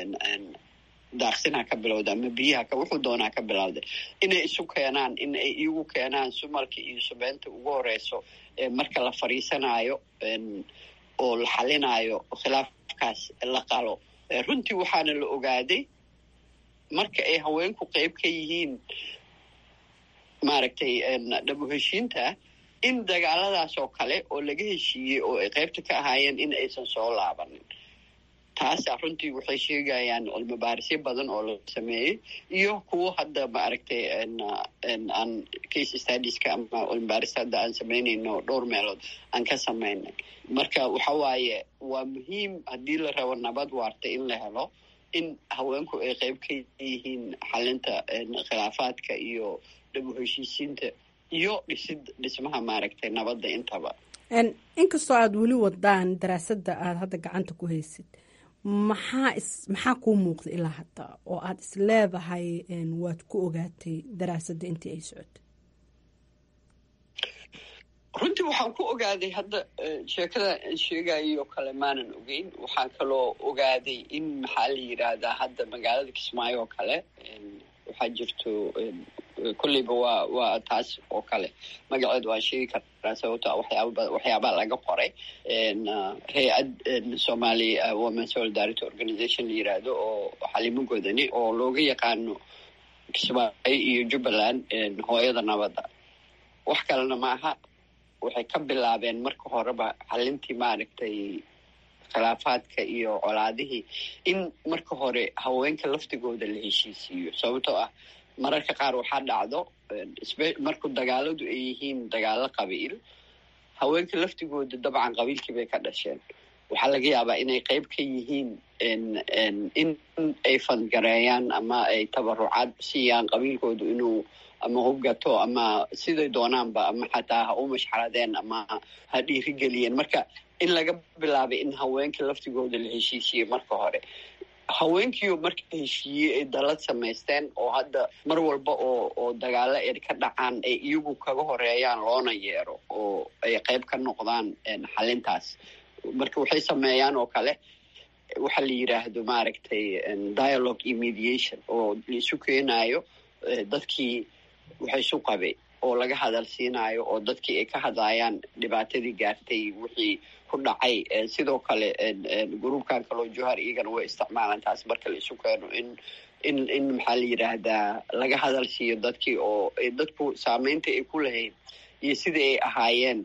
daaqsin ha ka bilowda ama biyaha ka wuxuu doonaa ka bilowday inay isu keenaan in ay iyagu keenaan sumalka iyo subeynta ugu horeyso marka la fadhiisanaayo oo la xalinaayo khilaafkaas la qalo runtii waxaana la ogaaday marka ay haweenku qeyb ka yihiin maaragtay dhabu heshiinta in dagaaladaas oo kale oo laga heshiiyey oo ay qeybta ka ahaayeen in aysan soo laabanin taasa runtii waxay sheegayaan cilmibaarisyo badan oo la sameeyey iyo kuwo hadda maaragtay aan case stadiska ama cilmibaaris hadda aan samaynayno dhowr meelood aan ka samaynay marka waxa waaye waa muhiim haddii la rabo nabad waarta in la helo in haweenku ay qeyb ka yihiin xalinta khilaafaadka iyo dhabu heshiisiinta iyo dhisid dhismaha maaragtay nabadda intaba inkastoo aada weli wadaan daraasadda aada hadda gacanta ku haysid maxaa is maxaa kuu muuqda ilaa hadda oo aada is leedahay waad ku ogaatay daraasadda intii ay socotay runtii waxaan ku ogaaday hadda sheekada sheegayoo kale maanan ogeyn waxaan kaloo ogaaday in maxaa la yidhaahdaa hadda magaalada kismaayo oo kale waxaa jirto kolleyba waa waa taas oo kale magaceed waan sheegi kartaa sababto waxyaaba waxyaabaa laga qoray hay-ad somali women solidarity organization la yiraahdo oo xalimo godani oo looga yaqaano kismaayo iyo jubbaland hooyada nabadda wax kalena maaha waxay ka bilaabeen marka horeba xalintii maaragtay khilaafaadka iyo colaadihii in marka hore haweenka laftigooda la heshiisiiyo sababtoo ah mararka qaar waxaa dhacdo marku dagaaladu ay yihiin dagaalo qabiil haweenka laftigooda dabcan qabiilkii bay ka dhasheen waxaa laga yaabaa inay qeyb ka yihiin in ay fadgareeyaan ama ay tabarucaad siiyaan qabiilkoodu inuu ama hubgato ama siday doonaanba ama xataa ha u mashxaradeen ama ha dhiirigeliyeen marka in laga bilaabay in haweenka laftigooda la heshiisiye marka hore haweenkiioo marka heshiiyey ay dalad samaysteen oo hadda mar walba oo oo dagaalo ay ka dhacaan ay iyagu kaga horeeyaan loona yeero oo ay qeyb ka noqdaan xalintaas marka waxay sameeyaan oo kale waxa la yidhaahdo maaragtay dialogue iyo mediation oo laisu keenayo dadkii waxay isu qabay oo laga hadal siinayo oo dadkii ay ka hadlayaan dhibaatadii gaartay wixii ku dhacay sidoo kale gruubkan kaloo johar iyagana way isticmaalaan taas marka la isu keeno in in in maxaa la yidhaahdaa laga hadal siiyo dadkii oo dadku saameynta ay ku lahayd iyo sidai ay ahaayeen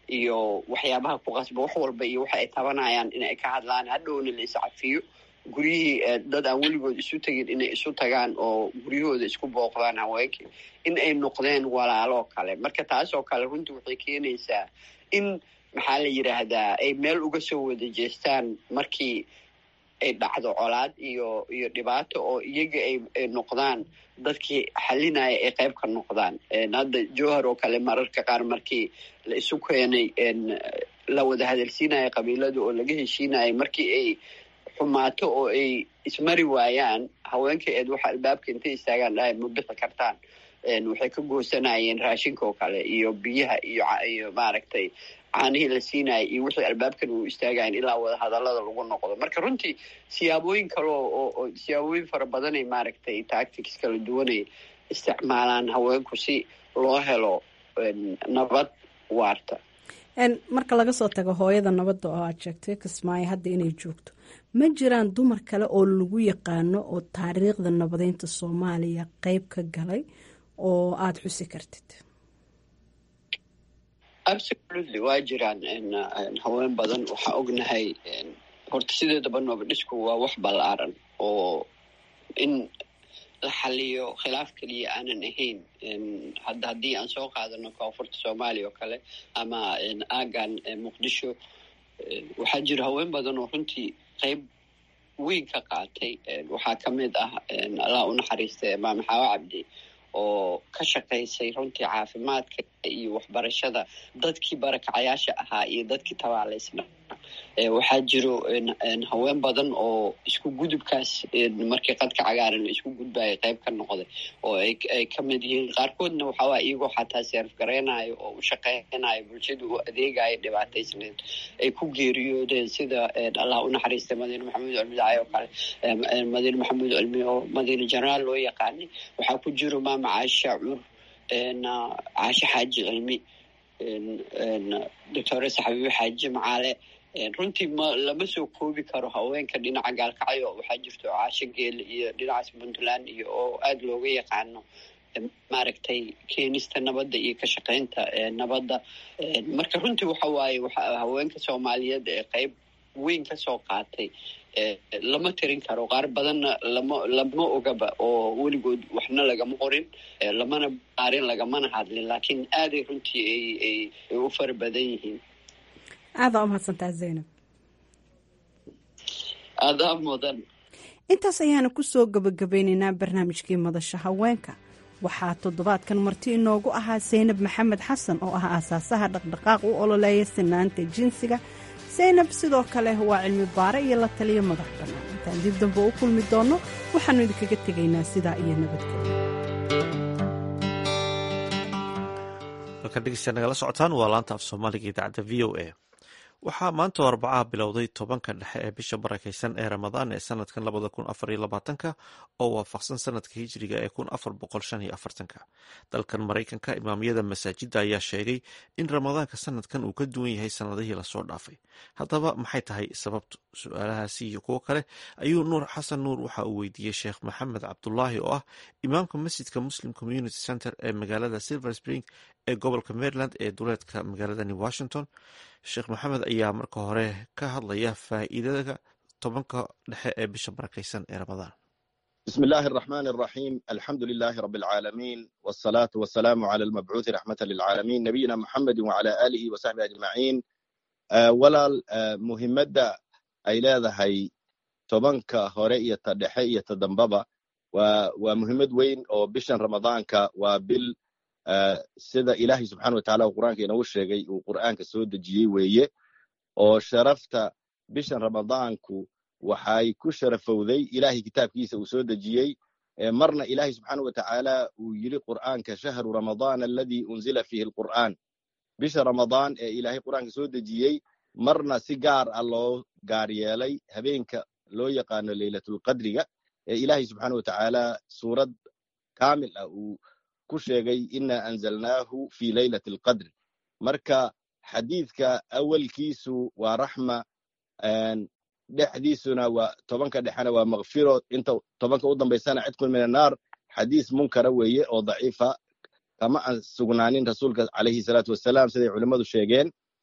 iyo waxyaabaha ku qasba wax walba iyo waxa ay tabanayaan in ay ka hadlaan hadhowna la iscafiyo guryihii dad aan weligood isu tegin inay isu tagaan oo guryahooda isku booqdaan haweenkii in ay noqdeen walaaloo kale marka taas oo kale runtii waxay keenaysaa in maxaa la yidhaahdaa ay meel uga soo wada jeestaan markii ay dhacdo colaad iyo iyo dhibaato oo iyaga ay noqdaan dadkii xalinaya ay qayb ka noqdaan hadda jowhar oo kale mararka qaar markii la isu keenay la wada hadalsiinaya qabiilada oo laga heshiinaya markii ay xumaato oo ay ismari waayaan haweenka eed waxa albaabka intay istaagaan dhahay ma bixi kartaan waxay ka goosanayeen raashinka oo kale iyo biyaha iyo iyo maaragtay caanihii la siinaya iyo wixii albaabkan uu istaagayan ilaa wada hadallada lagu noqdo marka runtii siyaabooyin kale oo siyaabooyin fara badanay maaragtay tactics kala duwanay isticmaalaan haweenku si loo helo nabad waarta marka laga soo tago hooyada nabadda oo aad sheegtay kismaayo hadda inay joogto ma jiraan dumar kale oo lagu yaqaano oo taariikhda nabadeynta soomaaliya qeyb ka galay oo aada xusi kartid absolutely waa jiraan haween badan waxaa ognahay horta sideedaba noobadhisku waa wax ballaaran oo in la xaliyo khilaaf keliya aanan ahayn hadda haddii aan soo qaadano koonfurta soomaaliya oo kale ama aagan muqdisho waxaa jira haween badan oo runtii qeyb weyn ka qaatay waxaa ka mid ah allah u naxariista maame xaawo cabdi oo ka shaqaysay runtii caafimaadka iyo waxbarashada dadkii barakacayaasha ahaa iyo dadkii tabaalaysna waxaa jiro haween badan oo isku gudubkaas markii qadka cagaaran la isku gudbaya qayb ka noqday oo ay ka mid yihiin qaarkoodna waxaawaa iyagoo xataa seerf garaynayo oo u shaqeynayo bulshada u adeegayo dhibaataysneed ay ku geeriyoodeen sida allah u naxariistay madiine maxamuud cilmi dacay oo kale madiine maxamuud cilmi oo madiine jenaraal loo yaqaanay waxaa ku jiro maama caasha cur caashe xaaji cilmi doctoresa xabiibe xaaji macaale runtii ma lama soo koobi karo haweenka dhinaca gaalkacyo waxaa jirto caasho geele iyo dhinacaas puntland iyo oo aada looga yaqaano maaragtay keenista nabadda iyo ka shaqeynta nabadda marka runtii waxa waaye haweenka soomaaliyeed ee qeyb weyn ka soo qaatay lama tirin karo qaar badanna lama lama ogaba oo weligood waxna lagama qorin lamana baarin lagamana hadlin laakiin aaday runtii ay u fara badan yihiin aadaa umahadsantaa zaynab aadaa mudan intaas ayaana kusoo gabagabeyneynaa barnaamijkii madasha haweenka waxaa toddobaadkan marti inoogu ahaa saynab maxamed xasan oo ah aasaasaha dhaqdhaqaaq u ololeeya sinaanta jinsiga saynab sidoo kale waa cilmi baare iyo la taliyo madax bannaan intaan dib dambe u kulmi doonno waxaannu idinkaga tegaynaa sidaa iyo nabadgelyo halkan dhegeysta nagala socotaan waa laanta af soomaaliga idaacadda v o a waxaa maanta arbacaha bilowday tobanka dhexe ee bisha barakeysan ee ramadaan ee sanadkan labada kun afar iyo labaatanka oo waafaqsan sanadka hijriga ee kun afar boqol shan iyo afartanka dalkan maraykanka imaamyada masaajidda ayaa sheegay in ramadaanka sanadkan uu ka duwan yahay sanadihii lasoo dhaafay haddaba maxay tahay sababtu su-aalahaasi iyo kuwo kale ayuu nuur xasan nuur waxa uu weydiiyey sheekh maxamed cabdulaahi oo ah imaamka masjidka muslim community center ee magaalada silver spring ee gobolka maryland ee duleedka magaaladani washington sheekh maxamed ayaa marka hore ka hadlaya faa'iidada tobanka dhexe ee bisha barakeysan ee ramadaan بسم الله الرحمن الرحيم الحمد لله رب العالمين والصلاة والسلام على المبعوث رحمة للعالمين نبينا محمد وعلى آله وصحبه أجمعين ولا مهمة أي leedahay tobanka hore iyo ta dhexe iyo ta dambaba waa muhiimad weyn oo bishan ramadaanka waa bil sida ilaahay subxaana wa taala qur'aanka inoogu sheegay uu qur'aanka soo dejiyey weeye oo sharafta bishan ramadaanku waxay ku sharafowday ilaahay kitaabkiisa uu soo dejiyey marna ilaahay subxaana wa tacaala uu yidhi qur'aanka shahru ramadaan aladii unzila fiihi alqur'aan bisha ramadaan ee ilaahay qur'aanka soo dejiyey marna si gaar ah loo gaar yeelay habeenka loo yaqaano leylatulqadriga ee ilaahay subxaana wa tacaala suurad kaamil ah uu ku sheegay ina anzalnaahu fi leylati alqadri marka xadiidka awalkiisu waa raxma dhexdiisuna waa tobanka dhexena waa makfiro inta tobanka u dambaysana cidqun min annaar xadiis munkara weeye oo daciifa kama aan sugnaanin rasuulka calayhi salaatu wasalaam siday culimmadu sheegeen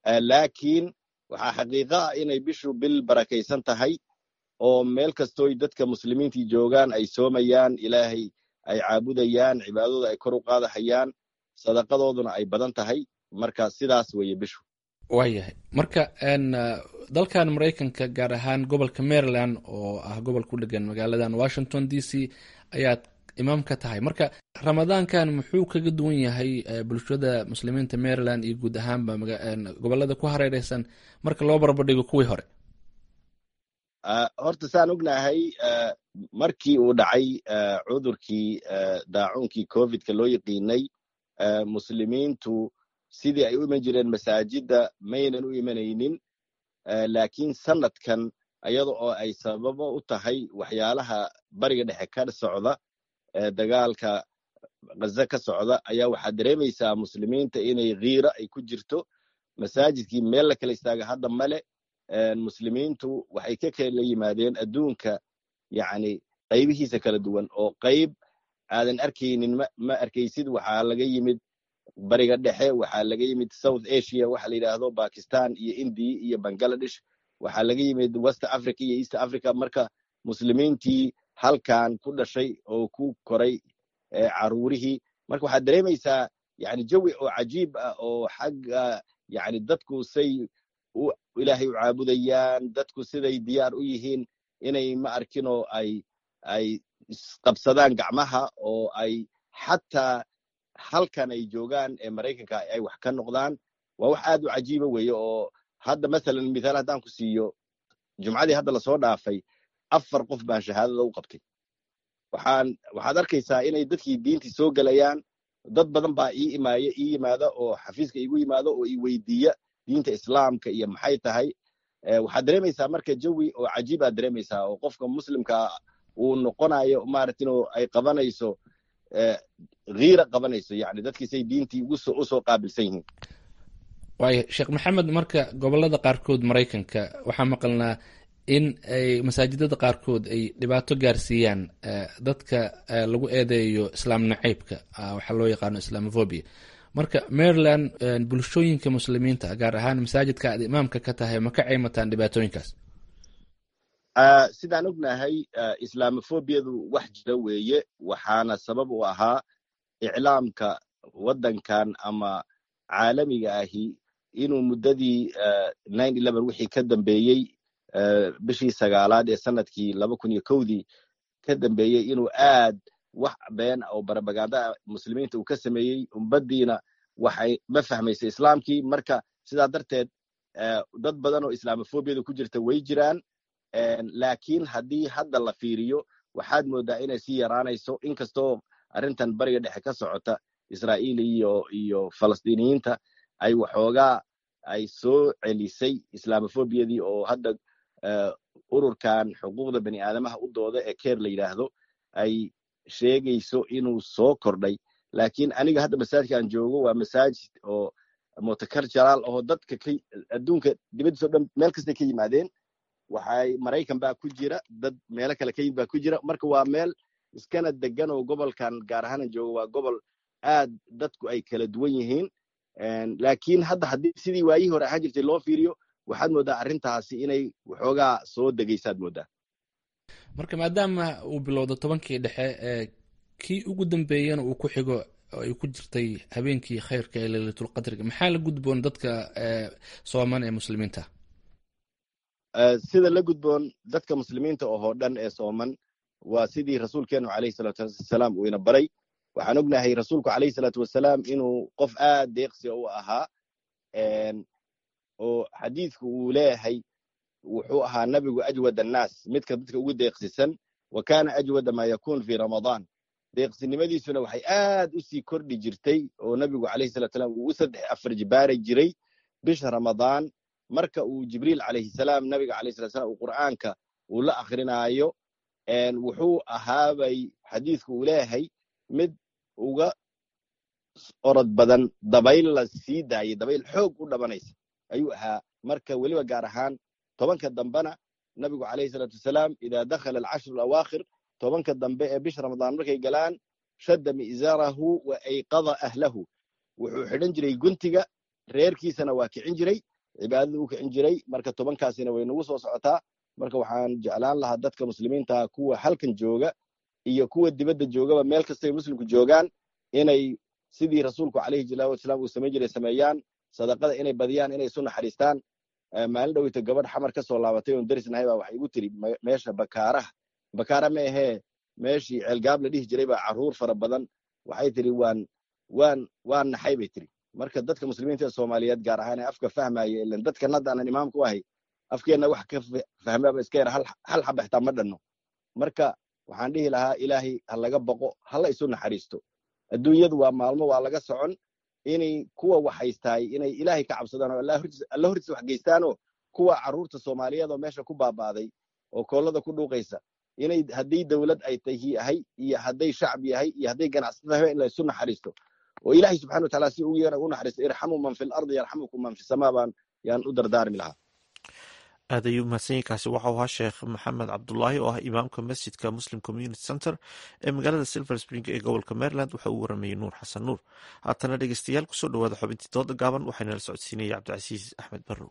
laakiin waxaa xaqiiqo ah inay bishu bil barakaysan tahay oo meel kastooy dadka muslimiintii joogaan ay soomayaan ilaahay ay caabudayaan cibaadadooda ay kor u qaadahayaan sadaqadooduna ay badan tahay marka sidaas weeye bishu waayahay marka dalkan maraykanka gaar ahaan gobolka maryland oo ah gobol ku dhegan magaaladan washington d c ayaad imaam ka tahay marka ramadaankan muxuu kaga duwan yahay bulshada muslimiinta maryland iyo guud ahaanba gobolada ku hareereysan marka loo barbardhigo kuwii hore horta saan ognahay markii uu dhacay cudurkii daacuunkii covidka loo yaqiinay muslimiintu sidii ay u iman jireen masaajidda maynan u imanaynin laakiin sanadkan iyada oo ay sababo u tahay waxyaalaha bariga dhexe ka socda dagaalka ghaza ka socda ayaa waxaad dareemaysaa muslimiinta inay khiira ay ku jirto masaajidkii meel la kala istaaga hadda male muslimiintu waxay ka kala yimaadeen adduunka yani qaybihiisa kala duwan oo qayb aadan arkaynin ma arkaysid waxaa laga yimid bariga dhexe waxaa laga yimid south asia waxa la yidhaahdo bakistan iyo indiya iyo bangaladesh waxaa laga yimid west africa iyo east africa marka muslimiintii halkan ku dhashay oo ku koray caruurihii marka waxaad dareemaysaa yani jawi oo cajiib ah oo xagga yani dadku say ilaahay u caabudayaan dadku siday diyaar u yihiin inay ma arkinoo ay ay isqabsadaan gacmaha oo ay xataa halkan ay joogaan ee maraykanka ay wax ka noqdaan waa wax aad u cajiiba weeye oo hadda masalan mithaal haddaan ku siiyo jumcadii hadda lasoo dhaafay afar qof baan shahaadada u qabtay waxaan waxaad arkaysaa inay dadkii diintii soo gelayaan dad badan baa ii imaaya ii yimaada oo xafiiska iigu yimaado oo ii weydiiya diinta islaamka iyo maxay tahay waxaad dareemaysaa marka jawi oo cajiibaad dareemaysaa oo qofka muslimka uu noqonayo maarata inuu ay qabanayso hiira qabanayso yani dadkiisay diintii usoo qaabilsan yihiin waaya sheekh maxamed marka gobolada qaarkood maraykanka waxaa maqalnaa in ay masaajidada qaarkood ay dhibaato gaarsiiyaan dadka lagu eedeeyo islaam nacaybka waxaa loo yaqaano islamofobia marka maryland bulshooyinka muslimiinta gaar ahaan masaajidka aad imaamka ka tahay ma ka ceymataan dhibaatooyinkaas sidaan ognahay islamofobiyadu wax jira weeye waxaana sabab u ahaa iclaamka waddankan ama caalamiga ahi inuu muddadii wixii ka dambeeyey bishii sagaalaad ee sanadkii laba kun iyo kowdii ka dambeeyey inuu aad wax been oo barabaganda muslimiinta uu ka sameeyey umbaddiina waxay ma fahmaysa islaamkii marka sidaa darteed dad badan oo islamofobiyada ku jirta way jiraan laakiin haddii hadda la fiiriyo waxaad moodaa inay sii yaraanayso inkastoo arrintan bariga dhexe ka socota israa'iil iyo iyo falastiiniyiinta ay waxoogaa ay soo celisay islamofobiyadii oo hadda ururkan xuquuqda bani aadamaha u dooda ee keer la yidhaahdo ay sheegayso inuu soo kordhay laakiin aniga hadda masaajidkaan joogo waa masaajid oo multicultural oo dadka adduunka dibaddiis o dhan meel kastay ka yimaadeen waxay maraykan baa ku jira dad meelo kale ka yimid baa ku jira marka waa meel iskana degan oo gobolkan gaar ahaanan joogo waa gobol aad dadku ay kala duwan yihiin laakiin hadda haddii sidii waayihii hore ahaan jirtay loo fiiriyo waxaad mooddaa arrintaasi inay waxoogaa soo degaysaad mooddaa marka maadaama uu bilowdo tobankii dhexe ee kii ugu dambeeyana uu ku xigo oo ay ku jirtay habeenkii khayrka ee leylatulqadriga maxaa la gudboon dadka sooman ee muslimiinta sida la gudboon dadka muslimiinta oo dhan ee sooman waa sidii rasuulkeenu calayhi salaatu wasalaam uu ina baray waxaan ognahay rasuulku calayhi salaatu wasalaam inuu qof aad deeqsi u ahaa oo xadiidku uu leeyahay wuxuu ahaa nabigu ajwad annaas midka dadka ugu deeqsisan wa kaana ajwada maa yakun fi ramadaan deeqsinimadiisuna waxay aad u sii kordhi jirtay oo nabigu calayhi salatu salam uu u saddex afar jibaari jiray bisha ramadaan marka uu jibriil calayhi salaam nabiga calayhi salatu salam uu qur'aanka uu la akrinaayo wuxuu ahaabay xadiidku uu leeyahay mid uga orod badan dabayl la sii daayay dabayl xoog u dhabanaysa ayuu ahaa marka weliba gaar ahaan tobanka dambena nabigu calayhi salaatu wasalaam idaa dakhala alcashru alawaakhir tobanka dambe ee bisha ramadaan markay galaan shadda mi'zaarahu wa ayqada ahlahu wuxuu xidhan jiray guntiga reerkiisana waa kicin jiray cibaadada u kicin jiray marka tobankaasina way nagu soo socotaa marka waxaan jeclaan lahaa dadka muslimiinta kuwa halkan jooga iyo kuwa dibadda joogaba meel kastay muslimku joogaan inay sidii rasuulku calayhi salaatu wasalaam uu samayn jiray sameeyaan sadaqada inay badiyaan inay isu naxariistaan maalin dhoweyta gabadh xamar ka soo laabatay oon darisnahay baa waxay igu tiri meesha bakaaraha bakaara ma ahee meeshii ceelgaab la dhihi jiray baa carruur fara badan waxay tiri waan waan waan naxay bay tiri marka dadka muslimiinta ee soomaaliyeed gaar ahaan ee afka fahmaya ilan dadkan hadda aanan imaamku ahay afkeenna wax ka fahmaaba iska yar hal xaba xitaa ma dhanno marka waxaan dhihi lahaa ilaahay ha laga boqo hala isu naxariisto adduunyadu waa maalmo waa laga socon inay kuwa wax haystaay inay ilaahay ka cabsadaan oo alla hortiisa wax geystaanoo kuwa carruurta soomaaliyeed oo meesha ku baaba'day oo koollada ku dhuuqaysa inay haddii dowlad ay tahay iyo hadday shacab yahay iyo hadday ganacsata tahay in la isu naxariisto oo ilaahay subxana wa taala si ugu yeera u naxariisto irxamu man fi lardi yarxamukum man fi samaa baan yaan u dardaarmi lahaa aad ayuu mahadsanyiinkaasi waxau ahaa sheekh maxamed cabdulaahi oo ah imaamka masjidka muslim community center ee magaalada silver spring ee gobolka maryland waxa uu waramayey nuur xasan nuur haatana dhegeystayaal kusoo dhawaada xubintii dooda gaaban waxaana la socodsiinaya cabdicasiis axmed barrow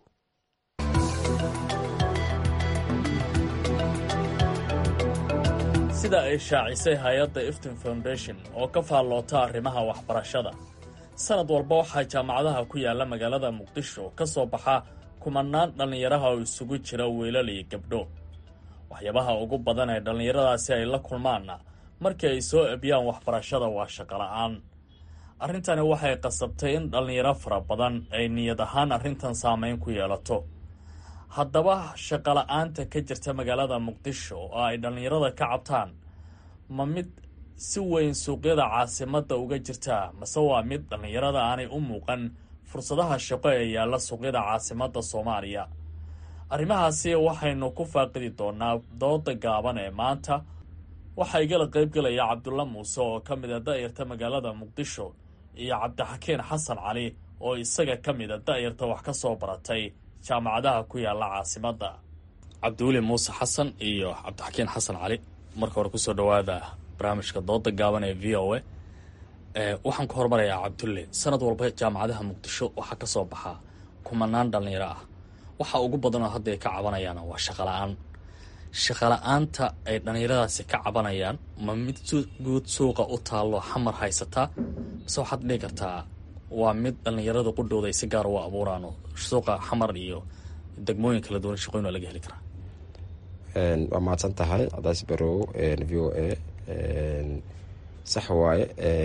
sida ay shaacisay hay-adda iftin foundation oo ka faalloota arrimaha waxbarashada sanad walba waxaa jaamacadaha ku yaalla magaalada muqdisho ka soo baxa kumanaan dhallinyaraha oo isugu jira wiilal iyo gabdho waxyaabaha ugu badan ee dhallinyaradaasi ay la kulmaanna markii ay soo ebiyaan waxbarashada waa shaqola'aan arrintani waxay qasabtay in dhallinyaro fara badan ay niyad ahaan arrintan saamayn ku yeelato haddaba shaqola'aanta ka jirta magaalada muqdisho oo ay dhallinyarada ka cabtaan ma mid si weyn suuqyada caasimadda uga jirtaa mase waa mid dhallinyarada aanay u muuqan fursadaha shaqo ee yaalla suuqyada caasimadda soomaaliya arrimahaasi waxaynu ku faaqidi doonaa dooda gaaban ee maanta waxaa igala qaybgelaya cabdulla muuse oo ka mid a da'yarta magaalada muqdisho iyo cabdixakiin xasan cali oo isaga ka mid a da'yarta wax ka soo baratay jaamacadaha ku yaalla caasimadda cabdiweli muuse xasan iyo cabdixakiin xasan cali marka hore kusoo dhowaada barnaamijka dooda gaaban ee v o a waxaan ku hormarayaa cabdulle sanad walba jaamacadaha muqdisho waxaa ka soo baxaa kumanaan dhallinyaro ah waxa ugu badanoo hadda ay ka cabanayaan waa shaqola'aan shaqola'aanta ay dhallinyaradaasi ka cabanayaan ma mid guud suuqa u taallo xamar haysataa mise waxaad dhihi kartaa waa mid dhallinyarada qudhooda ay si gaar u abuuraano suuqa xamar iyo degmooyin kala duwan shaqooyin waa laga heli karaa waa mahadsan tahay cadaas barow v o a sax waaye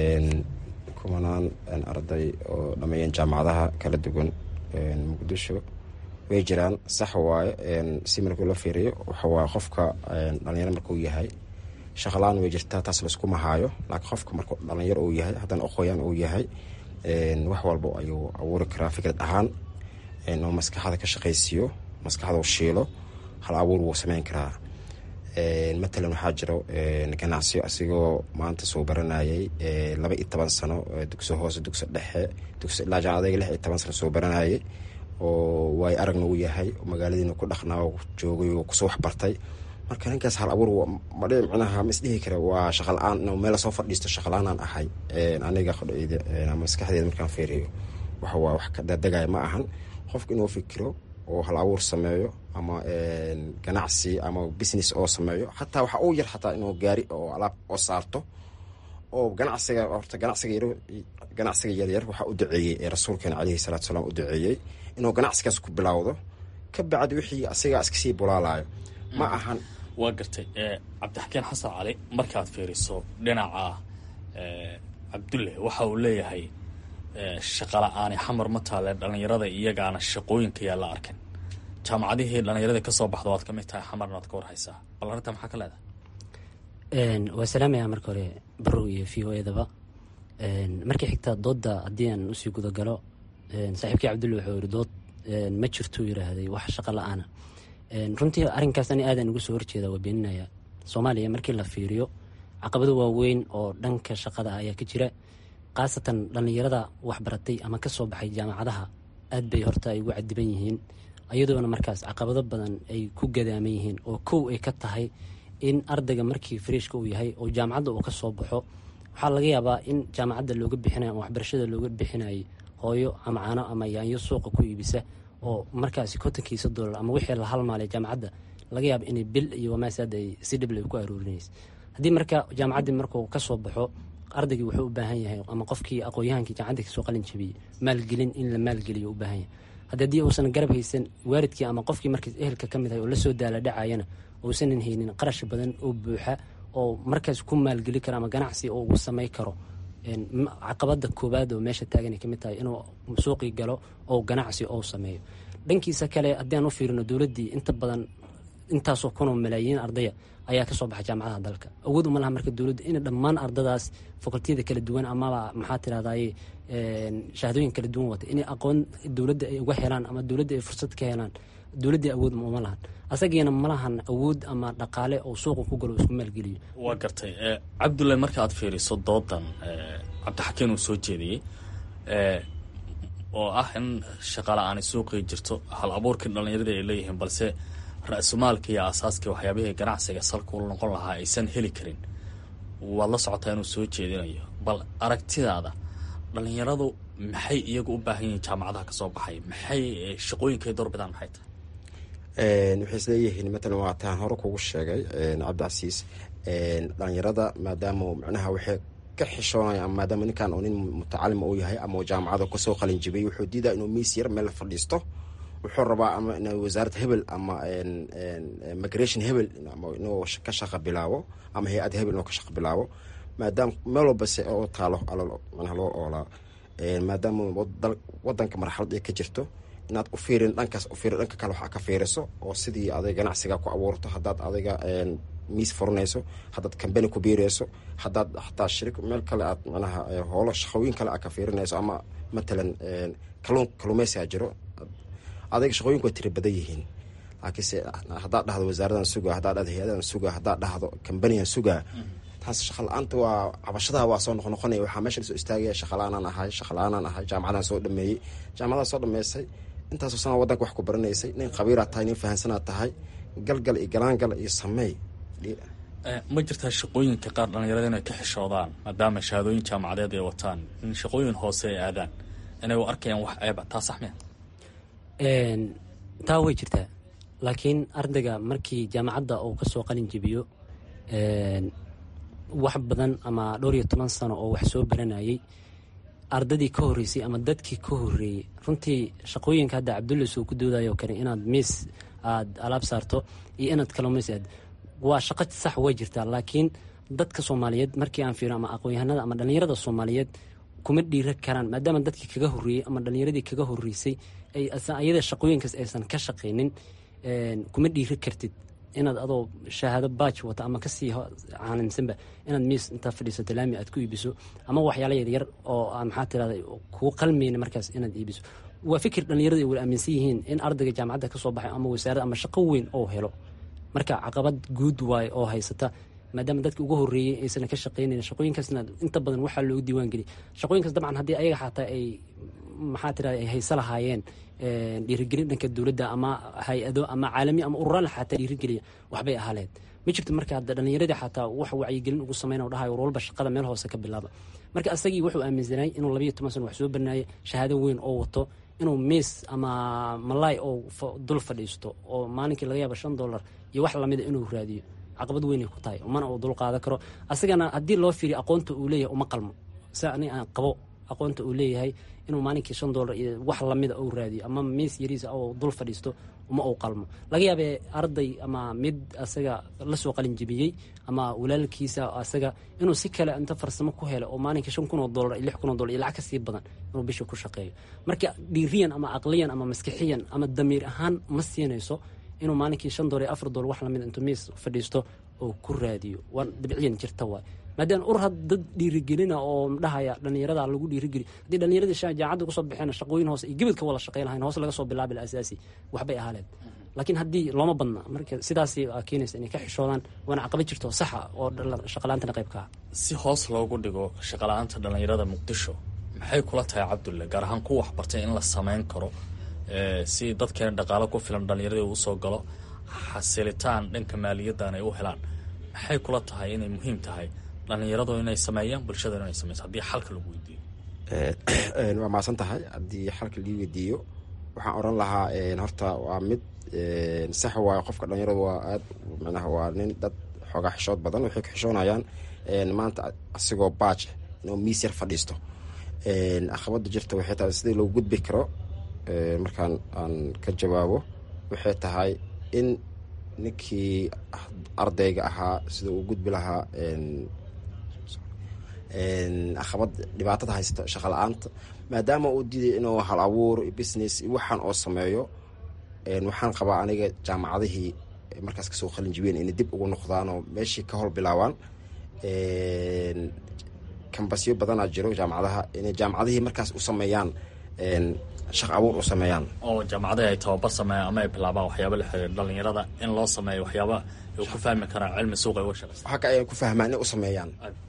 kumanaan arday oo dhameeyeen jaamacadaha kala duwan muqdisho way jiraan sax waaye si markuu la fiiriyo waxawaaye qofka dhalinyaro markuu yahay shaqalaan way jirtaa taas laisku mahaayo laakiin qofka markuu dhalinyaro uu yahay haddana aqooyaan uu yahay wax walba ayuu abuuri karaa fikrad ahaan oo maskaxda ka shaqaysiiyo maskaxda u shiilo hal abuur wuu sameyn karaa matalan waxaa jiro ganacsiyo asigoo maanta soo baranayay laba iyo toban sano dugsi hoose dugsi dhexe dugsi ilaa jaamacadayga lix iyo toban sano soo baranayay oo waay aragna uu yahay magaaladiina ku dhaqnaa joogay oo kusoo waxbartay marka ninkaas hal abuur madhi micnaha ma isdhihi kara waa shaqa la-aan meel lasoo fadhiisto shaqa la-aanaan ahay aniga maskaxdeeda markaan fiiriyo waxa waa wax ka dadegaya ma ahan qofka inuu fikiro oo hal abuur sameeyo ama ganacsi ama business oo sameeyo xataa waxa uu yar xataa inuu gaari oo alaab oo saarto oo ganacsiga horta ganacsiga yar ganacsiga yaryar waxaa u duceeyey ee rasuulkeena caleyhi salaatu salaam u duceeyey inuu ganacsigaas ku bilowdo ka bacdi wixii asigaa iska sii bulaalayo ma ahan waa gartay cabdixakiin xasan cali markaad fiiriso dhinaca cabdulle waxa uu leeyahay shaqala-aani xamar ma taale dhallinyarada iyagaana shaqooyinka yaa la arkan jaamacadihii dhallinyaradii kasoo baxda waad ka mid tahay xamarna waad ka warhaysaa bal arrinta maxaa ka leedahay waa salaamaya marka hore barow iyo v o edaba markii xigta doodda haddii aan usii gudagalo saaxiibkii cabdulle wuxuu yiri dood ma jirtuu yiraahday wax shaqo la-aana runtii arrinkaas ani aadan ugu soo horjeeda waa beeninaya soomaaliya markii la fiiriyo caqabado waaweyn oo dhanka shaqada ayaa ka jira khaasatan dhallinyarada waxbaratay ama ka soo baxay jaamacadaha aad bay horta ay ugu cadiban yihiin iyadoona markaas caqabado badan ay ku gadaaman yihiin oo kow ay ka tahay in ardayga markii fariishka uu yahay oo jaamacadda uu ka soo baxo waxaa laga yaabaa in jaamacadda looga bixinayo ama waxbarashada looga bixinayay hooyo ama caano ama yaanyo suuqa ku iibisa oo markaasi kontonkiisa doolar ama wixii la halmaalay jaamacadda laga yaabo inay bil iyo wamaasaad ay si dhibl ay ku aruurinaysa haddii marka jaamacaddii markuu ka soo baxo ardaygii wuxuu u baahan yahay ama qofkii aqoon-yahankii jaamacaddii kasoo qalin jabiyey maalgelin in la maalgeliyo u baahan yahay haddi haddii uusan garab haysan waalidkii ama qofkii markaas ehelka ka mid ahay oo lasoo daala dhacayana uusanan haynin qarash badan oo buuxa oo markaas ku maalgeli karo ama ganacsi oo ugu samay karo caqabada koowaad oo meesha taagan ay kamid tahay inuu suuqii galo oo ganacsi ou sameeyo dhankiisa kale haddii aan u fiirino dowladdii inta badan intaasoo kunoo malaayiin ardaya ayaa kasoo baxa jaamacadaha dalka awood uma laha marka dowladda in dhammaan ardadaas fakultiyada kala duwan amaba maxaa tirahdaye shahaadooyin kala duwan wata inay aqoon dowladda ay uga helaan ama dowladda ay fursad ka helaan dowladdii awood uma lahan asagiina ma lahan awood ama dhaqaale oo suuqa ku galo isku maalgeliyo waa gartay cabdullahi marka aad fiiriso doodan cabdixakiin uu soo jeediyey oo ah in shaqala-aani suuqii jirto hal abuurkii dhallinyaradii ay leeyihiin balse ra-sumaalka iyo aasaaskii waxyaabihii ganacsiga salka u noqon lahaa aysan heli karin waad la socotaa inuu soo jeedinayo bal aragtidaada dhallinyaradu maxay iyagu u baahan yihiin jaamacadaha kasoo baxay maxay shaqooyinkay doorbidaan maxay tahay waxay isleeyihiin matalan waa taan hore kugu sheegay cabdicasiis dhalinyarada maadaama macnaha waxay ka xishoonaya ama maadaama ninkan oo nin mutacalima uu yahay ama jaamacada kasoo qalin jibiyay wuxuu diidaa inuu miis yar meel fadhiisto wuxuu rabaa ama in wasaaradda hebel ama migration hebel inuu ka shaqa bilaabo ama hay-ad hebel inuu ka shaqa bilaabo maadaama meel walba se oo taalo manaha loo oolaa maadaama wadanka marxalad ay ka jirto inaad u fiirin dhankaas u fiirin dhanka kale waxaa ka fiiriso oo sidii aday ganacsiga ku abuurto haddaad adiga miis furanayso haddaad kambani ku biirayso haddaad xataa shiri meel kale aad manaha hoolo shaqooyin kale aad ka fiirinayso ama matalan kaluun kaluumeysigaa jiro adayga shaqooyinku way tiri badan yihiin laakiinse haddaad dhahdo wasaaradan sugaa haddaad dhahdo hay-adadan sugaa haddaad dhahdo kambanigan sugaa taas shaqa la-aanta waa cabashadaha waa soo noqnoqonaya waxaa meesha lasoo istaagaya shaqala-aanaan ahay shaqala-aanaan ahay jaamacadaan soo dhameeyey jaamacadaan soo dhameysay intaasoo sana wadanka wax ku baranaysay nin khabiiraad tahay nin fahansanaad tahay galgal iyo galaangal iyo sameey ma jirtaa shaqooyinka qaar dhallinyarada inay ka xishoodaan maadaama shahaadooyin jaamacadeed ay wataan in shaqooyin hoose ay aadaan inay u arkayaan wax eeba taa sax miya taa way jirtaa laakiin ardayga markii jaamacadda uu kasoo qalin jebiyo wax badan ama dhowr iyo toban sano oo wax soo baranayay ardadii ka horreysay ama dadkii ka horreeyey runtii shaqooyinka hadda cabdulla soo ku doodayo kale inaad miis aada alaab saarto iyo inaad kaluumays aad waa shaqo sax way jirtaa laakiin dadka soomaaliyeed markii aan fiiro ama aqoon-yahanada ama dhallinyarada soomaaliyeed kuma dhiira karaan maadaama dadkii kaga horreeyey ama dhallinyaradii kaga horreysay ayada shaqooyinkaas aysan ka shaqaynin kuma dhiiri kartid inaad adoo shahaado baaj wata ama kasii caalimsanba inaad miis intaa fadhiisato laami aad ku iibiso ama waxyaala yaryar oo maxaa tirahda kuu qalmayna markaas inaad iibiso waa fikir dhallinyarada ay wala aaminsan yihiin in ardayga jaamacadda ka soo baxay ama wasaarad ama shaqo weyn oo helo marka caqabad guud waaye oo haysata maadaama dadka ugu horreeyey aysan ka shaqaynayn shaqooyinkaasna inta badan waxaa loogu diiwaan geliy shaqooyinkaas dabcan haddii ayaga xataa ay maxaa tirahda ay hayso lahaayeen dhiirigelin dhanka dowladda ama hay-ado ama caalami ama ururaan xataa dhiirigeliya waxbay ahaleed ma jirto marka hadda dhallinyaradii xataa wax wacyigelin ugu sameyn dhahayo war walba shaqada meel hoose ka bilaaba marka asagii wuxuu aaminsanay inuu labayo toban sano wax soo barnaayay shahaado weyn oo wato inuu miis ama malaay oo dul fadhiisto oo maalinkii laga yaaba shan dollar iyo wax lamida inuu raadiyo caqabad weynay ku tahay mana uu dul qaadan karo asagana haddii loo fiiriyo aqoonta uu leeyahay uma qalmo si ani aan qabo aqoonta uu leeyahay inuu maalinkii shan dollar iyo wax lamida uu raadiyo ama miis yariisa oo dul fadhiisto uma uu qalmo laga yaabee arday ama mid asaga lasoo qalin jebiyey ama walaalkiisa asaga inuu si kale inta farsamo ku helo oo maalinkii shan kun oo dollar iyo lix kun oo dollar iyo lacag ka sii badan inuu bisha ku shaqeeyo marka dhiiriyan ama aqliyan ama maskixiyan ama damiir ahaan ma siinayso inuu maalinkii shan dollar iyo afar dollar wax lamid intuu miis fadhiisto oo ku raadiyo waa dabciyan jirta waay maadaama ur had dad dhiirigelina oo dhahaya dhallinyarada lagu dhiirigeli haddii dhallinyaradii jaamacadda kusoo baxeen shaqooyin hoose iyo gebadka wala shaqey lahayn hoos laga soo bilaabi asaasi waxbay ahaaleen laakiin haddii looma badna marka sidaas keenaysa inay ka xishoodaan waana caqabad jirto saxa oo shaqalaantana qayb ka ah si hoos loogu dhigo shaqala-aanta dhallinyarada muqdisho maxay kula tahay cabdulle gaar ahaan ku waxbartay in la sameyn karo si dadkeena dhaqaalo ku filan dhallinyaradii uu soo galo xasilitaan dhanka maaliyaddan ay u helaan maxay kula tahay inay muhiim tahay dhallinyaradu inay sameeyaan bulshadana inay sameyso haddii xalka lagu weydiiyo waa maasan tahay haddii xalka lii weydiiyo waxaan oran lahaa horta waa mid sax waayo qofka dhalinyaradu waa aad micnaha waa nin dad xoogaa xishood badan waxay ka xishoonayaan maanta asigoo baaj inuu miis yar fadhiisto aqabada jirta waxay tahay sidii loo gudbi karo markaan aan ka jawaabo waxay tahay in ninkii ardayga ahaa sida uu gudbi lahaa aqabad dhibaatada haysta shaqa la-aanta maadaama uu diiday inuu hal abuur business waxaan oo sameeyo waxaan qabaa aniga jaamacadihii markaas kasoo qalin jibeen inay dib ugu noqdaan oo meeshii ka howl bilaabaan kambasyo badanaa jiro jaamacadaha inay jaamacadihii markaas u sameeyaan shaq abuur u sameeyaan oo jaamacadahi ay tababar sameeyaan ama ay bilaabaan waxyaaba la xiriir dhalinyarada in loo sameeyo waxyaaba ay ku fahmi karaan cilmi suuqa uga shaqeysa waxa ka ay ku fahmaan inay u sameeyaan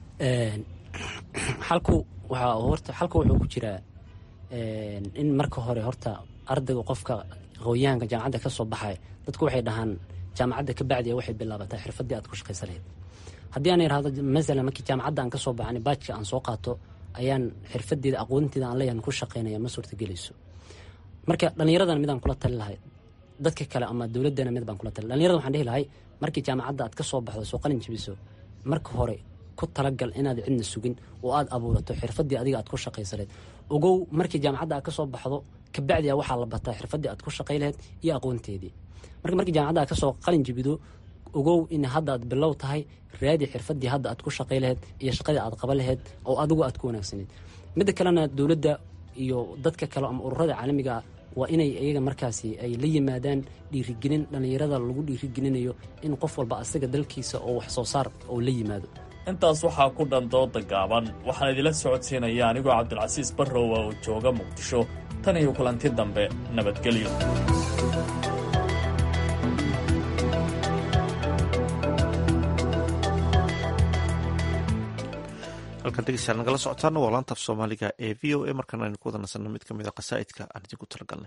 xalku waxaa horta xalku wuxuu ku jiraa in marka hore horta ardayga qofka aqoonyahanka jaamacadda ka soo baxay dadku waxay dhahaan jaamacadda ka bacdiya waxay bilaabataa xirfadii aad ku shaqaysa lahayd haddii aan irahdo masalan markii jaamacadda aan ka soo baxan baajka aan soo qaato ayaan xirfadeeda aqoonteeda aan leeyahan ku shaqaynaya ma suurtagelayso marka dhallinyaradana midaan kula tali lahay dadka kale ama dowladdana mid baan kula tali dhallinyarada waxaan dhihi lahay markii jaamacadda aad ka soo baxdo soo qalin jibiso marka hore ku talagal inaad cidna sugin oo aad abuurato xirfadii adiga aad ku shaqaysaleed ogow markii jaamacadda aad ka soo baxdo kabacdia waxaa la bataa xirfadii aad ku shaqay laheyd iyo aqoonteedii marka markii jaamacadda aad kasoo qalin jibido ogow in hadda aad bilow tahay raadi xirfadii hadda aad ku shaqay laheyd iyo shaqadii aad qaba laheyd oo adigu aad ku wanaagsaneyd midda kalena dowladda iyo dadka kale ama ururada caalamiga waa inay iyaga markaasi ay la yimaadaan dhiirigelin dhallinyarada lagu dhiirigelinayo in qof walba asaga dalkiisa oo wax soo saar oo la yimaado intaas waxaa ku dhan dooda gaaban waxaan idila socodsiinaya anigoo cabdilcasiis barrowa oo jooga muqdisho tan iyo kulanti dambe nabadgelyo halkan dhegeystayaal nagala socotaana waa laantaaf soomaaliga ee v o a markaan aynu ku wada nasanno mid ka mid a qasaa'idka aan idinku talagalnay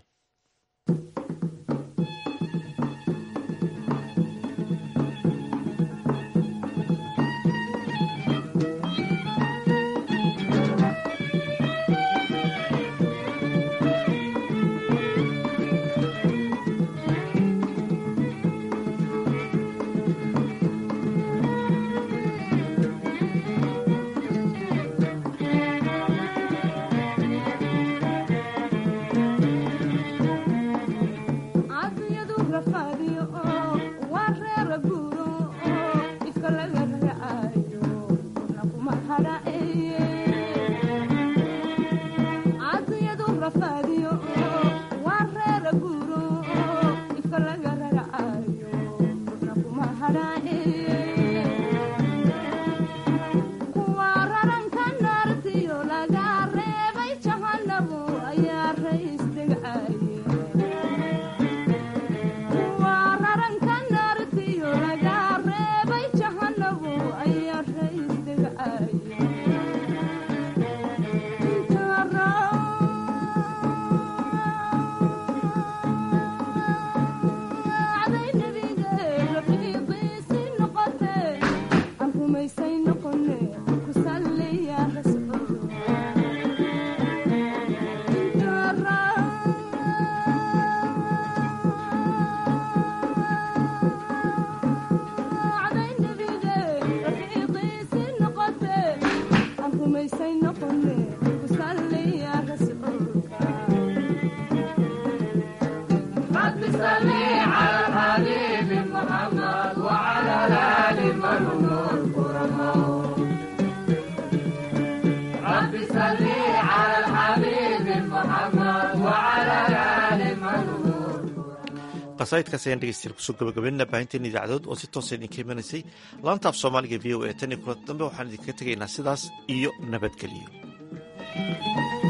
qasaa'idkaas ayaan dhegeystayaal kusoo gabagabeynana baahinteena idaacadood oo si toosa idinka imanaysay laanta af soomaaliga v o a tan iyo kulanta dambe waxaan idinkaga tegaynaa sidaas iyo nabadgelyo